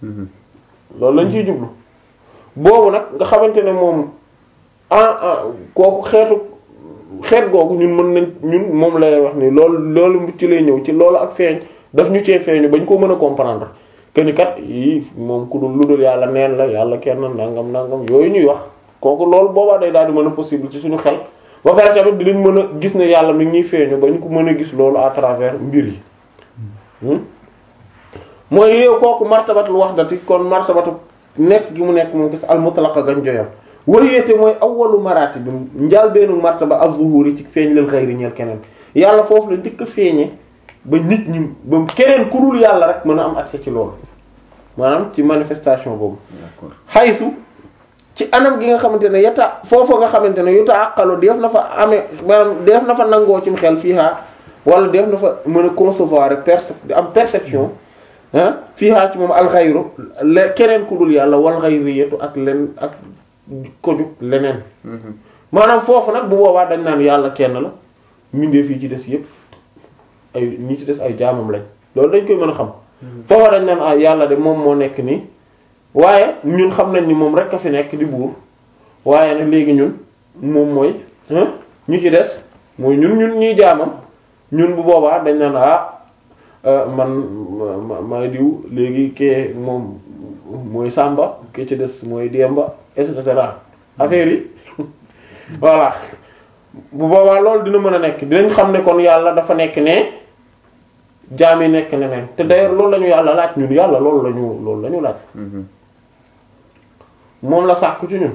loolu lañ ciy jublu boobu nag nga xamante ne moom ah ah kooku xeetu xeet googu ñun mën nañ ñun moom lay wax ni loolu loolu ci lay ñëw ci loolu ak feeñ daf ñu cee feeñu bañ ko mën a comprendre que ni kat yii moom ku dul lu dul yàlla neen la yàlla kenn nangam nangam yooyu ñuy wax kooku loolu boobaa day daal di mën a possible ci suñu xel ba pare tamit dinañ mën a gis ne yàlla mi ngi ñuy feeñu ba ñu ko mën a gis loolu à travers mbir yi hmm? mooy yow kooku martabatul wahdati kon martabatu nekk gi mu nekk moom gis al mutlaqa gañ joyal wayéete mooy awwalu maraati bi njaal beenu martaba az-zuhuri ci feeñ lil xayri ñeel keneen yàlla foofu la njëkk a feeñe ba nit ñi ba keneen ku dul yàlla rek mën a am accès ci loolu maanaam ci manifestation boobu d'accord xaysu ci anam gi nga xamante ne yata foofu nga xamante ne yuta àqalu def na fa amee maanaam def na fa nangoo ci xel fii haa wala def na fa mën a concevoir rek perce di am perception ah fii haa ci moom alxayru le keneen ku dul yàlla wal xayriyatu ak len ak ko jug leneen maanaam foofu nag bu boobaa dañ naan yàlla kenn la mbindeef yi ci des yépp ay ñi ci des ay jaamam lañ loolu dañ koy mën a xam foofa dañ naan ah yàlla de moom moo nekk nii waaye ñun xam nañ ni moom rek a fi nekk di buur waaye nag léegi ñun moom mooy ah ñu ci des mooy ñun ñun ñuy jaamam ñun bu boobaa dañ naan ah euh, man ma- ma maay diw léegi kee moom mooy Samba ke ci des mooy Demba et cetera affaire yi voilà bu boobaa loolu dina mën a nekk dinañ xam ne kon yàlla dafa nekk ne jaam yi nekk neneen te d'ailleurs loolu la ñu yàlla laaj ñun yàlla loolu la ñu loolu la ñu laaj moom la sàkku ci ñun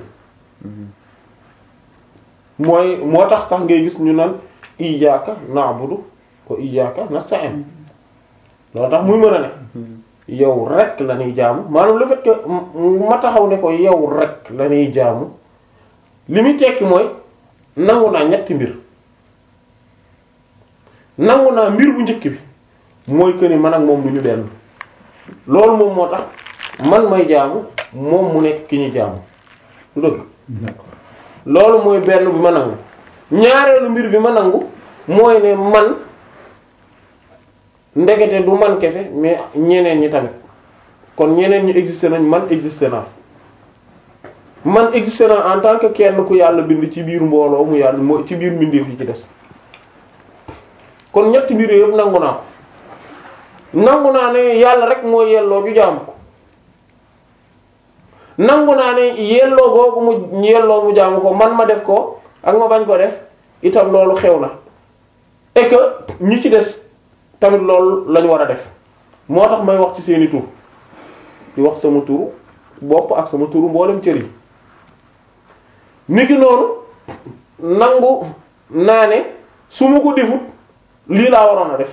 mooy moo tax sax ngay gis ñu naan iyyaka na'budu wa iyyaka nasta'in loolu tax muy mën a ne yow rek la ñuy jaamu maanaam le fait que ma taxaw ne ko yow rek la ñuy jaamu li muy tekki mooy nangu naa ñetti mbir nangu naa mbir bu njëkk bi mooy que ni man ak moom du ñu benn loolu moom moo tax man may jaamu moom mu nekk ki ñu jaamu du dëgg loolu mooy benn bi ma nangu ñaareelu mbir bi ma nangu mooy ne man ndekete du man kese mais ñeneen ñi tamit kon ñeneen ñi existé nañ man existé naa man existé naa en tant que kenn ku yàlla bind ci biir mbooloo mu yàlla moo ci biir mbindeef yi ci des kon ñetti mbir yëpp nangu naa ko nangu naa ne yàlla rek moo yelloo ju jaamu ko nangu naa ne yelloo googu mu yelloo mu jaamu ko man ma def ko ak ma bañ ko def itam loolu xew na et que ñi ci des tamit loolu lañu war a def moo tax may wax ci seeni tur di wax sama turu bopp ak sama turu mboolem cër yi niki noonu nangu naa ne su ma ko defut lii laa waroon a def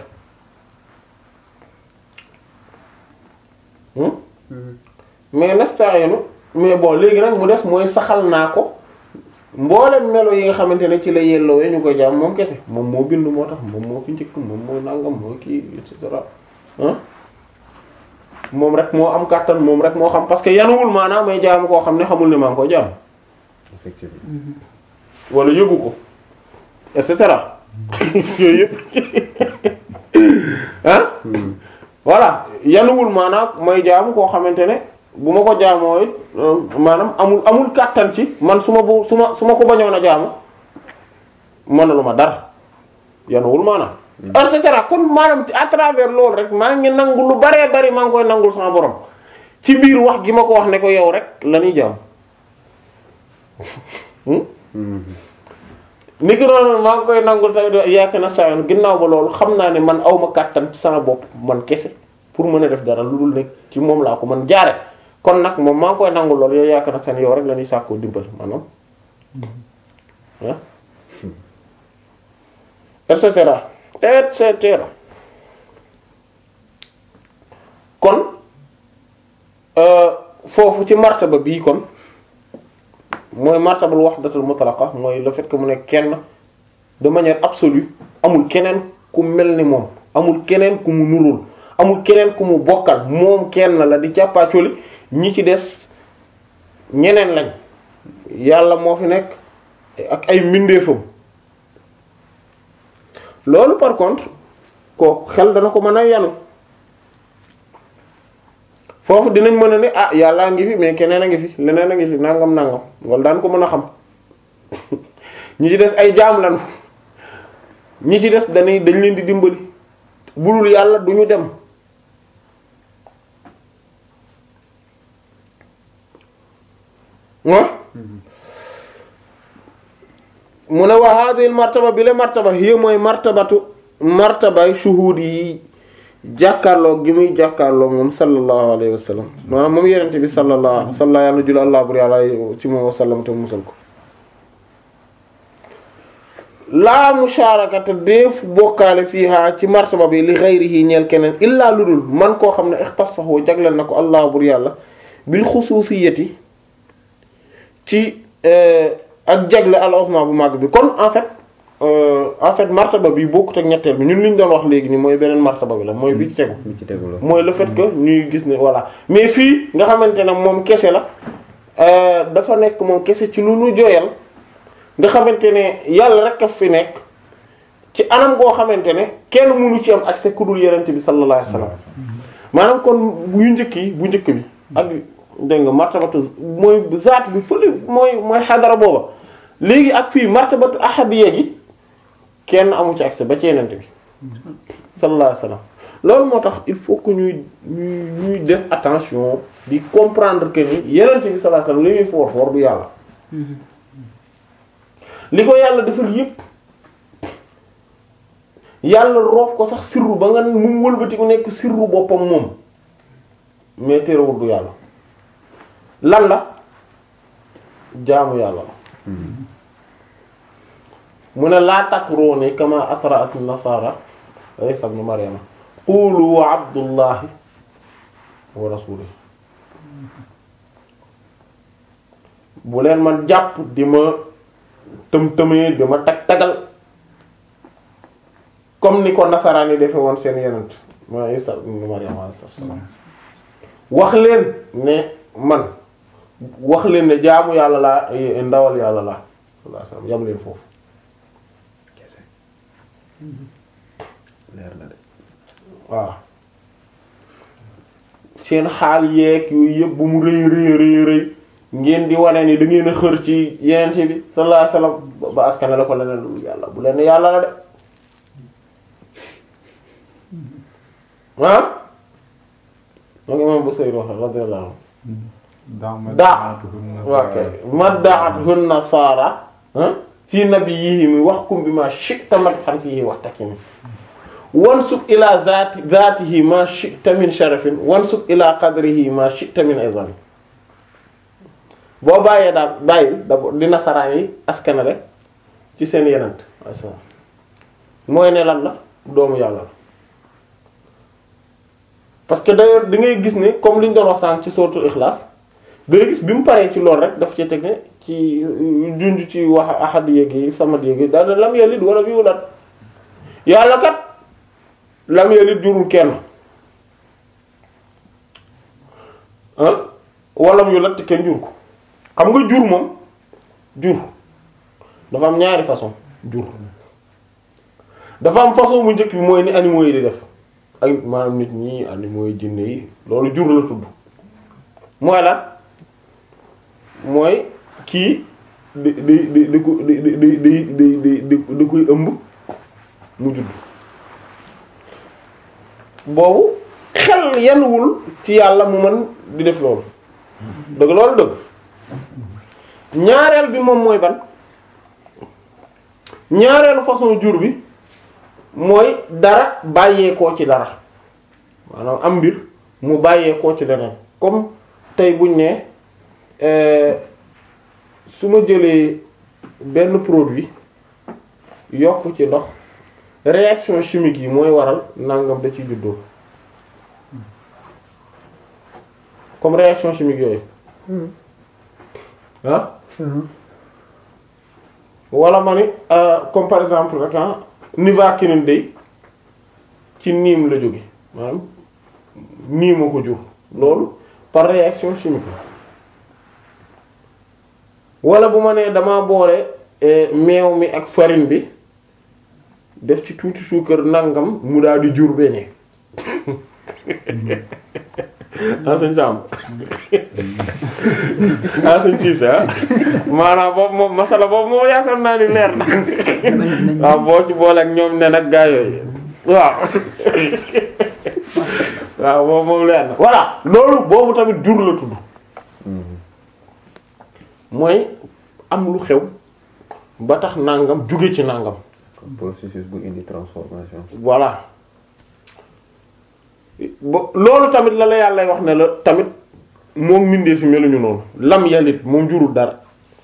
hmm? mais nasta'inu mais bon léegi nag mu des mooy saxal naa ko mboolem melo yi nga xamante ne ci la yellowee ñu ko jaam moom kese moom moo bind moo tax moom moo fi njëkk moom moo nangam moo kii et cetera ah moom rek moo am kàttan moom rek moo xam parce que yanuwul maanaam may jaamu koo xam ne xamul ne maa ngi ko jaam effectivement wala yëgu ko et cetera yooyu yëpp ah voilà yanuwul maanaam may jaamu koo xamante ne bu ma ko jaamoo it maanaam amul amul kàttan ci man su ma bu su ma su ma ko bañoon a jaamu mënalu ma dara yanuwul maanaam et cetera kon maanaam à travers loolu rek maa ngi nangu lu baree bari maa ngi koy nangul sama borom ci biir wax gi ma ko wax ne ko yow rek la ñuy jaam ni ki noonu maa ngi koy nangul tamit yaakaar na saa ginnaaw ba loolu xam naa ne man awma kàttan ci sama bopp man kese pour mën a def dara lu dul nekk ci moom laa ko man jaare kon nag moom maa ngi koy nangul loolu yow yaakaar na seen yow rek la ñuy sàkkoo dimbal maanaam ah et cetera et cetera kon foofu ci martaba bii kon mooy martabul wahdatul mutlaqa mooy le fait que mu nekk kenn de manière absolue amul keneen ku mel ni moom amul keneen ku mu nurul amul keneen ku mu bokkal moom kenn la di càppaacoli ñi ci des ñeneen lañ yàlla moo fi nekk ak ay mbindeefam loolu par contre ko xel dana ko mën a yanu foofu dinañ mën a ne ah yàllaa ngi fi mais keneen a ngi fi leneen a ngi fi nangam nangam wala daan ko mën a xam ñi ci des ay jaam lañu ñi ci des dañuy dañ leen di dimbali bulul yàlla du ñu dem ah mu ne wa hadhihi martaba bi la martaba hiya mooy martabatu martabay shuhud yi jàkkaarloo gi muy jàkkaarloo moom sallallahu alayhi wa sallam maanaam moom yenente bi sallallahu salla yàlla jula allah bur yàlla ci moom wa sallam te musal ko laa musharakata def bokkaale fiiha ci martaba bi li ghayrihi ñeel keneen illaa lu dul man koo xam ne ixtasahu jagleel na ko allah bur yàlla bil xususiyati ci ak jagle al osma bu màgg bi kon en fait en fait martaba bi bokkut ak ñetteel bi ñun li ñu doon wax léegi nii mooy beneen martaba bi la mooy bi ci tegu bi ci tegu la mooy le fait que ñuy gis ne voilà mais fii nga xamante ne moom kese la dafa nekk moom kese ci lu nu joyal nga xamante ne yàlla rek a fi nekk ci anam goo xamante ne kenn mënu ci am accès ku dul yenente bi sallallahu alayhi wasallam maanaam kon bu njëkk yi bu njëkk bi ak dégg nga martabatu mooy zaat bi fële mooy mooy xadara booba léegi ak fii martabatu ahadiyya gi kenn amu ci accès ba ci yenente bi sallallahu alayhi wasallam loolu moo tax il faut que ñuy ñuy ñuy def attention di comprendre que ni yenente bi sallallahu alayhi wasallam li muy foor foor du yàlla li ko yàlla defal yépp yàlla roof ko sax sirru ba nga mu wëlbati ku nekk sirru boppam moom mais terewul du yàlla lan la jaamu yàlla la mu ne laa takruni kama atra'at an-nasara Isa ibn Maryama qulu abdullahi wa rasuluhu bu leen man jàpp di ma tëm tëmee di ma tag tagal comme ni ko nasaraan yi defe woon seen yenent ma Isa ibn Maryama alayhi salaam wax leen ne man wax leen ne jaamu yàlla laa ndawal yàlla laa sallallahu alayhi wasallam yam leen foofu leer na de waaw seen xaal yeeg yooyu yëpp bu mu rëy rëy rëy rëy ngeen di wane ni da ngeen a xër ci yenente bi sallallahu alayhi wasallam ba askane la ko leneen lu yàlla bu leen yàlla la de ah moo ngi imam Busayri wax radiyallahu anhu daa ok madda'athun nasara fi nabiyihim wahkum bima shi'ta madhan fihi wahtakimi wansub ila zati zatihi ma shi'ta min sharafin wansub ila qadrihi ma shi'ta min izami boo bàyyee daal bàyyi d'abord di nasaraan yi askanale ci seen yenant asalaam mooy ne lan la doomu yàlla la parce que d'ailleurs da ngay gis ne comme li ñu doon wax sànq ci suratul ikhlas da ngay gis bi mu paree ci loolu rek daf ci teg ne ci junj ci wax ahad yéegi samad yéegi daal lam yalid wala bi wulaat yàlla kat lam yalid jurul kenn ah walam yu latt kenn jur ko xam nga jur moom jur dafa am ñaari façon jur dafa am façon bu njëkk bi mooy ni animaux yi di def ay maanaam nit ñi animaux yi jinne yi loolu jur la tudd mooy lan mooy kii di di di di ko di di di di di di di di koy ëmb mu judd boobu xel yenuwul ci yàlla mu mën di def loolu dëgg loolu dëgg ñaareel bi moom mooy ban ñaareelu façon jur bi mooy dara bàyyeekoo ci dara maanaam am mbir mu bàyyeekoo ci leneen comme tey buñ ne su ma jëlee benn produit yokk ci ndox réaction chimique yi mooy waral nangam da ci juddoo comme réaction chimique yooyu ah wala ma ni comme par exemple rek ah nivaquine day ci niim la jóge maanaam niima ko jur loolu par réaction chimique wala bu ma nee dama boole meew mi ak farine bi def ci tuuti suukar nangam mu daal di jur beñe ah sëñ Samb ah sëñ Cissé ah maanaam boobu moom masala boobu moom yaakaar naa ni leer na waaw boo ci boole ak ñoom ne nag gaa yooyu waaw waaw boobu moom leer na voilà loolu boobu tamit jur la tudd mooy am lu xew ba tax nangam jóge ci nangam comme processus bu indi transformation. voilà bo loolu tamit la la yàlla wax ne la tamit moom mbindeef yi meluñu noonu lam yalit moom jurul dara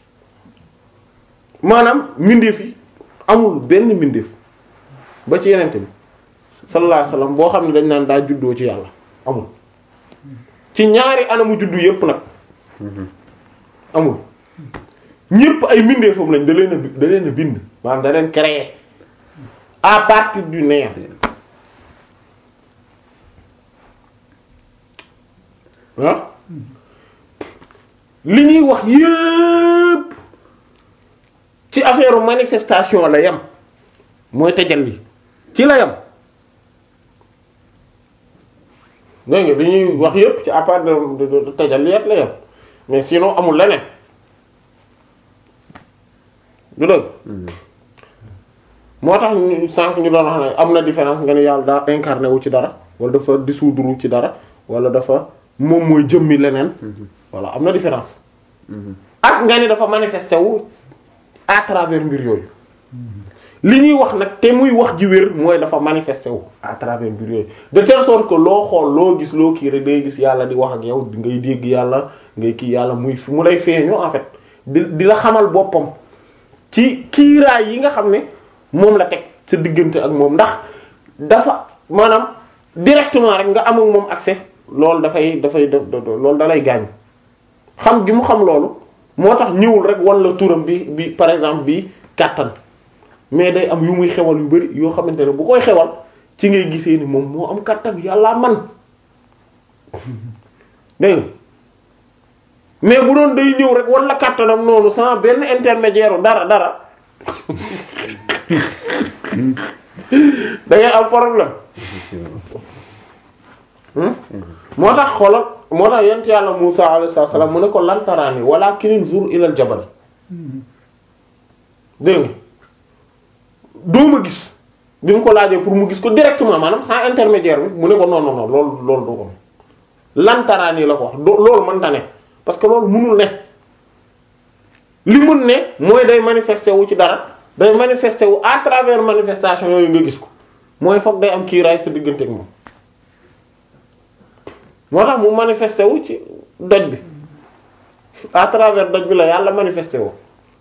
maanaam mbindeef yi amul benn mbindeef ba ci yenente bi sallallahu alayhi wasallam boo xam ne dañ naan daa juddoo ci yàlla amul ci ñaari anamu juddu yépp nag amul ñépp ay mbindeefam lañ da leen a da leen a bind maanaam da leen créer à partir du néant ah li ñuy wax yépp ci affaire manifestation la yem mooy tajalli ci la yem dégg nga li ñuy wax yépp ci à part de de tajalliyat la yem mais sinon amul leneen du dëgg moo tax ñu sànq ñu doon wax ne am na différence nga ne yàlla daa incarné wu ci dara wala dafa dissoudre ci dara wala dafa moom mooy jëmmi leneen voilà am na différence ak nga ni dafa manifesté wu à travers mbir yooyu li ñuy wax nag te muy wax ji wér mooy dafa manifesté wu à travers mbir yooyu de telle sorte que loo xool loo gis loo kii rek day gis yàlla di wax ak yow ngay dégg yàlla ngay kii yàlla muy mu lay feeñu en fait di di la xamal boppam ci kiiraay yi nga xam ne moom la teg sa diggante ak moom ndax dafa maanaam directement rek nga am ak moom accès loolu dafay dafay loolu da lay gaañ xam gi mu xam loolu moo tax ñëwul rek wan la turam bi bi par exemple bi kàttan mais day am yu muy xewal yu bari yoo xamante ne bu koy xewal ci ngay gisee ni moom moo am kàttan yàllaa man dégg nga mais bu doon day ñëw rek wan la kàttanam noonu sans benn intermédiaire dara dara da ngay am problème moo tax xoolal moo tax yent yàlla Musa alayhi salaam mu ne ko lan taraani walaakin zur ilal jabal dégg nga doo ma gis bi mu ko laajee pour mu gis ko directement maanaam sans intermédiaire bi mu ne ko non non non loolu loolu du ko lan taraani la ko wax loolu mënta ne parce que loolu mënul ne li mun ne mooy day manifester wu ci dara day manifester wu à travers manifestation yooyu nga gis ko mooy foog day am kiiraay sa diggante ak moom moo tax mu manifester wu ci doj bi à travers doj bi la yàlla manifester wu.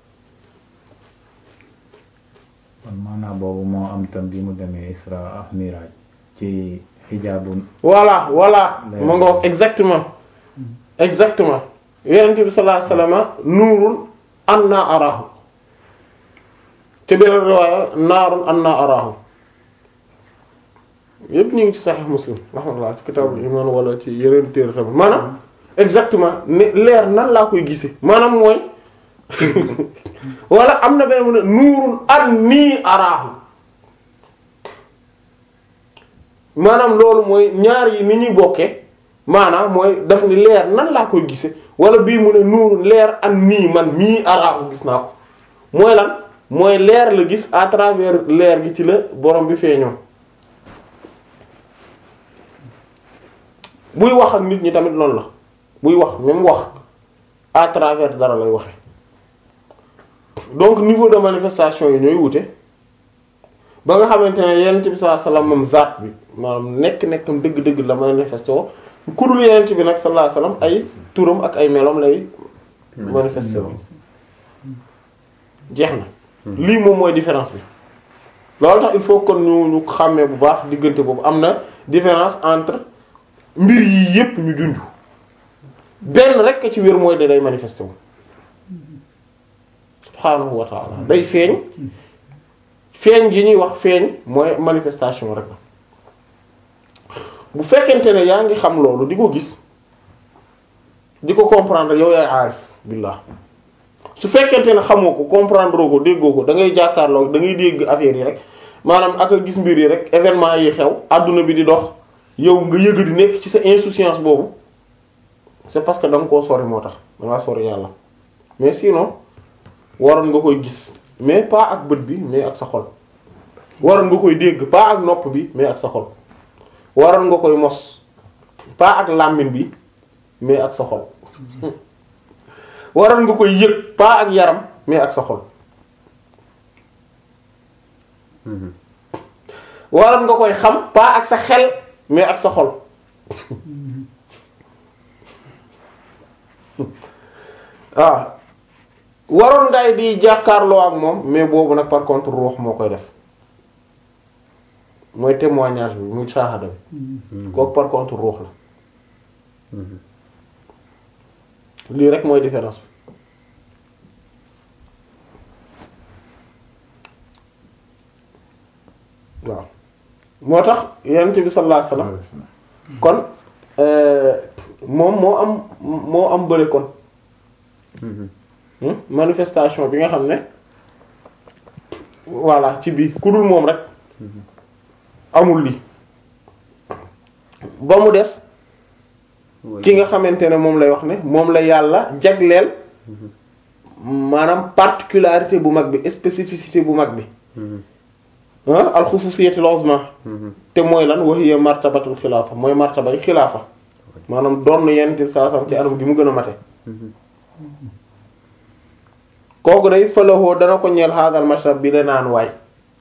kon maanaam boobu moo am tam bi mu demee Isra ak Miraj ci xijaabu. voilà voilà ma ngoog exactement exactement yonent bi sallallahu alayhi wasallam nuurun anna arahu te beneen riwaaya naarun anna arahu yépp ñu ngi ci Sahih Muslim rahmatullah ci kitabul iman wala ci yeneen téere tamit maanaam exactement ne leer nan laa koy gisee maanaam mooy wala am na beneen mu ne nuurun anni arahu maanaam loolu mooy ñaar yi ni ñuy bokkee maanaam mooy daf ni leer nan laa koy gise wala bii mu ne nuuru leer ak nii man mii araaku gis naa ko mooy lan mooy leer la gis à travers leer gi ci la borom bi feeñoo buy wax ak nit ñi tamit loolu la buy wax même wax à travers dara lay waxe donc niveau de manifestation yi ñooy wute ba nga xamante ne yenent bi sallallahu alayhi wasallam moom zaat bi maanaam nekk-nekkam dëgg-dëgg la manifesté woo ku dul yenent bi nag sallallahu alayhi wasallam ay turam ak ay melom lay manifesté woo jeex na lii moom mooy différence bi loolu tax il faut kon ñu ñu xàmmee bu baax diggante boobu am na différence entre mbir yii yépp ñu junj benn rek ci wér mooy da day manifesté wu subhaanahu wa ta'ala day feeñ feeñ gi ñuy wax feeñ mooy manifestation rek la bu fekkente ne yaa ngi xam loolu di ko gis di ko comprendre yow yaay aarif billah su fekkente ne xamoo ko comprendre ko déggoo ko da ngay jàkkaarloo da ngay dégg affaire yi rek maanaam ak a gis mbir yi rek événement yi xew adduna bi di dox yow nga yëg di nekk ci sa insouciance boobu c'est parce que da nga koo sori moo tax da ngaa sori yàlla mais sinon waroon nga koy gis mais pas ak bët bi mais ak sa xol waroon nga koy dégg pas ak nopp bi mais ak sa xol waroon nga koy mos pas ak làmmiñ bi mais ak sa xol waroon nga koy yëg pas ak yaram mais ak sa xol waroon nga koy xam pas ak sa xel mais ak sa xol waaw waroon ngay di jàkkaarloo ak moom mais boobu nag par contre ruux moo koy def mooy témoignage bi muy saahada bi kooku par contre ruux la lii rek mooy différence bi waaw moo tax yonent bi sallallahu alayhi wasallam kon moom moo am moo am bële kon manifestation bi nga xam ne voilà ci biir ku dul moom rek amul lii ba mu des ki nga xamante ne moom lay wax ne moom la yàlla jagleel maanaam particularité bu mag bi spécificité bu mag bi alxususiyatul uzma te mooy lan wa hiya martabatul xilaafa mooy martabay xilaafa maanaam doon yenn saa sam ci anam gi mu gën a mate kooku day falahoo dana ko ñeel xaagal mashrab bi la naan waay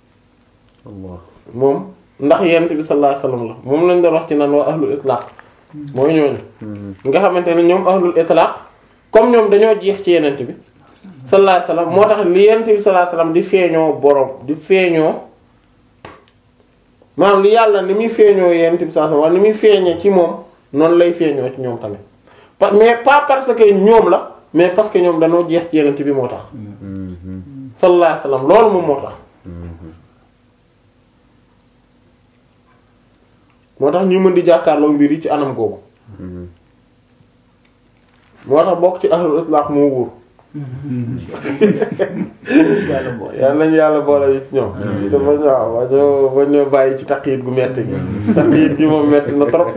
moom ndax yent bi sallallahu alayhi wasallam la moom lañ doon wax ci naan waa ahlul itlaq mooy ñooñu nga xamante ne ñoom ahlul itlaq comme ñoom dañoo jeex ci yenent bi sallallahu alayhi wasallam moo tax li yent bi sallallahu alayhi wasallam di feeñoo borom di feeñoo maanaam li yàlla ni muy feeñoo yent bi sallallahu alayhi wasallam ni muy feeñee ci moom noonu lay feeñoo ci ñoom tamit mais pas parce que ñoom la mais parce que ñoom dañoo jeex ci yenent bi moo tax sallallahu alayhi wasallam loolu moom moo tax moo tax ñu mën di jàkkaarloo mbir yi ci anam googu moo tax bokk ci ahlul islaq moo wóor yàlla nañu yàlla boole yi ci ñoom dafa ñaaw ba ñoo ba ñoo bàyyi ci taqiit gu metti gi taqiit gi moom metti na trop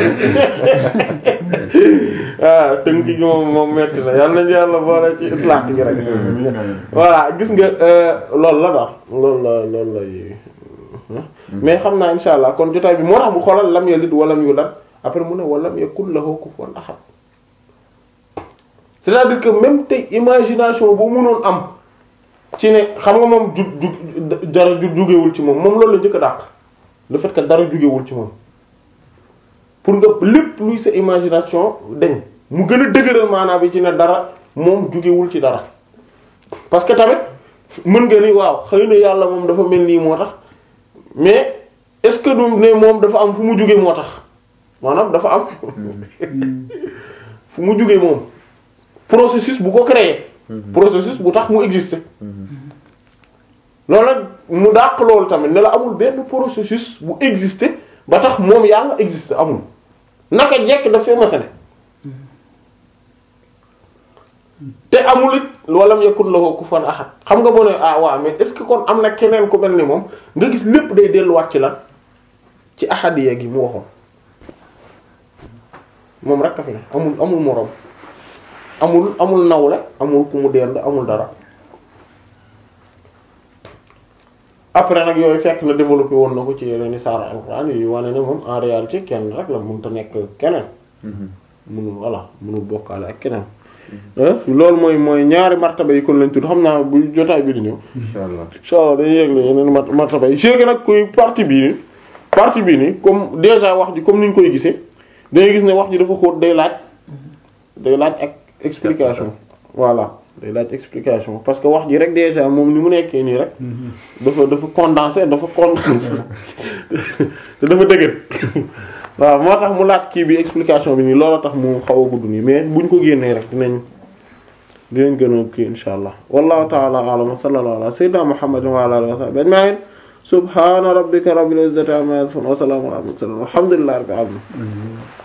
waaw tënk gi moom moom metti na yàlla nañu yàlla boole ci islaq gi rek voilà gis nga loolu la daal loolu la loolu la mais xam naa insha allah kon jotaay bi moo tax mu xoolal lam yalid walam yulad après mu ne walam yakul lahu kufuwan ahad c'est-à-dire que même tey imagination bu mënoon am ci ne xam nga moom ju ju dara ju jugewul ci moom moom loolu la njëkk a dàq le fait que dara jugewul ci moom pour nga lépp luy sa imagination dañ mu gën a dëgëral maanaam bi ci ne dara moom jugewul ci dara parce que tamit mën nga ni waaw xëy na yàlla moom dafa mel nii moo tax mais est-ce que du ne moom dafa am fu mu jóge moo tax maanaam dafa am fu mu jóge moom processus bu ko créer processus bu tax mu exister loolu mu dàq loolu tamit ne la amul benn processus bu exister ba tax moom yàlla exister amul naka jekk daf fee masane te amul it walam yakun lahu kufuwan ahad xam nga boo ne ah waaw mais est-ce que kon am na keneen ku mel ni moom nga gis lépp day delluwaat ci lan ci ahadiya gi mu waxoon moom rek a fi ne amul amul moroom amul amul nawle amul ku mu dend amul dara après nag yooyu fekk na développé woon na ko ci yeneen i saara alxuraan yu wane ne moom en réalité kenn rek la mënut a nekk keneen mënul voilà mënul bokkaale ak keneen loolu mooy mooy ñaari martaba yi kon lañ tudd xam naa bu jotaay bi di ñëw incha allah incha allah dañuy yëgle yeneen mart martaba yi léegi nag kuy partie bii nii partie bii nii comme déjà wax ji comme ni ñu koy gisee dañuy gis ne wax ji dafa xóot day laaj day laaj ak explication voilà day laaj explication parce que wax ji rek déjà moom ni mu nekkee nii rek dafa dafa condensé dafa condensé te dafa dëgër waaw moo tax mu laaj kii bi explication bi nii loolu tax mu xaw a gudd nii mais buñ ko génnee rek dinañ dinañ gën a kii insha allah wallahu ta'ala a'lam wa sallallahu ala sayyidina muhammadin wa ala alihi wa sahbihi ajma'in subhana rabbika rabbil izzati amma yasifun wa salamun ala al mursalin walhamdulillahi rabbil alamin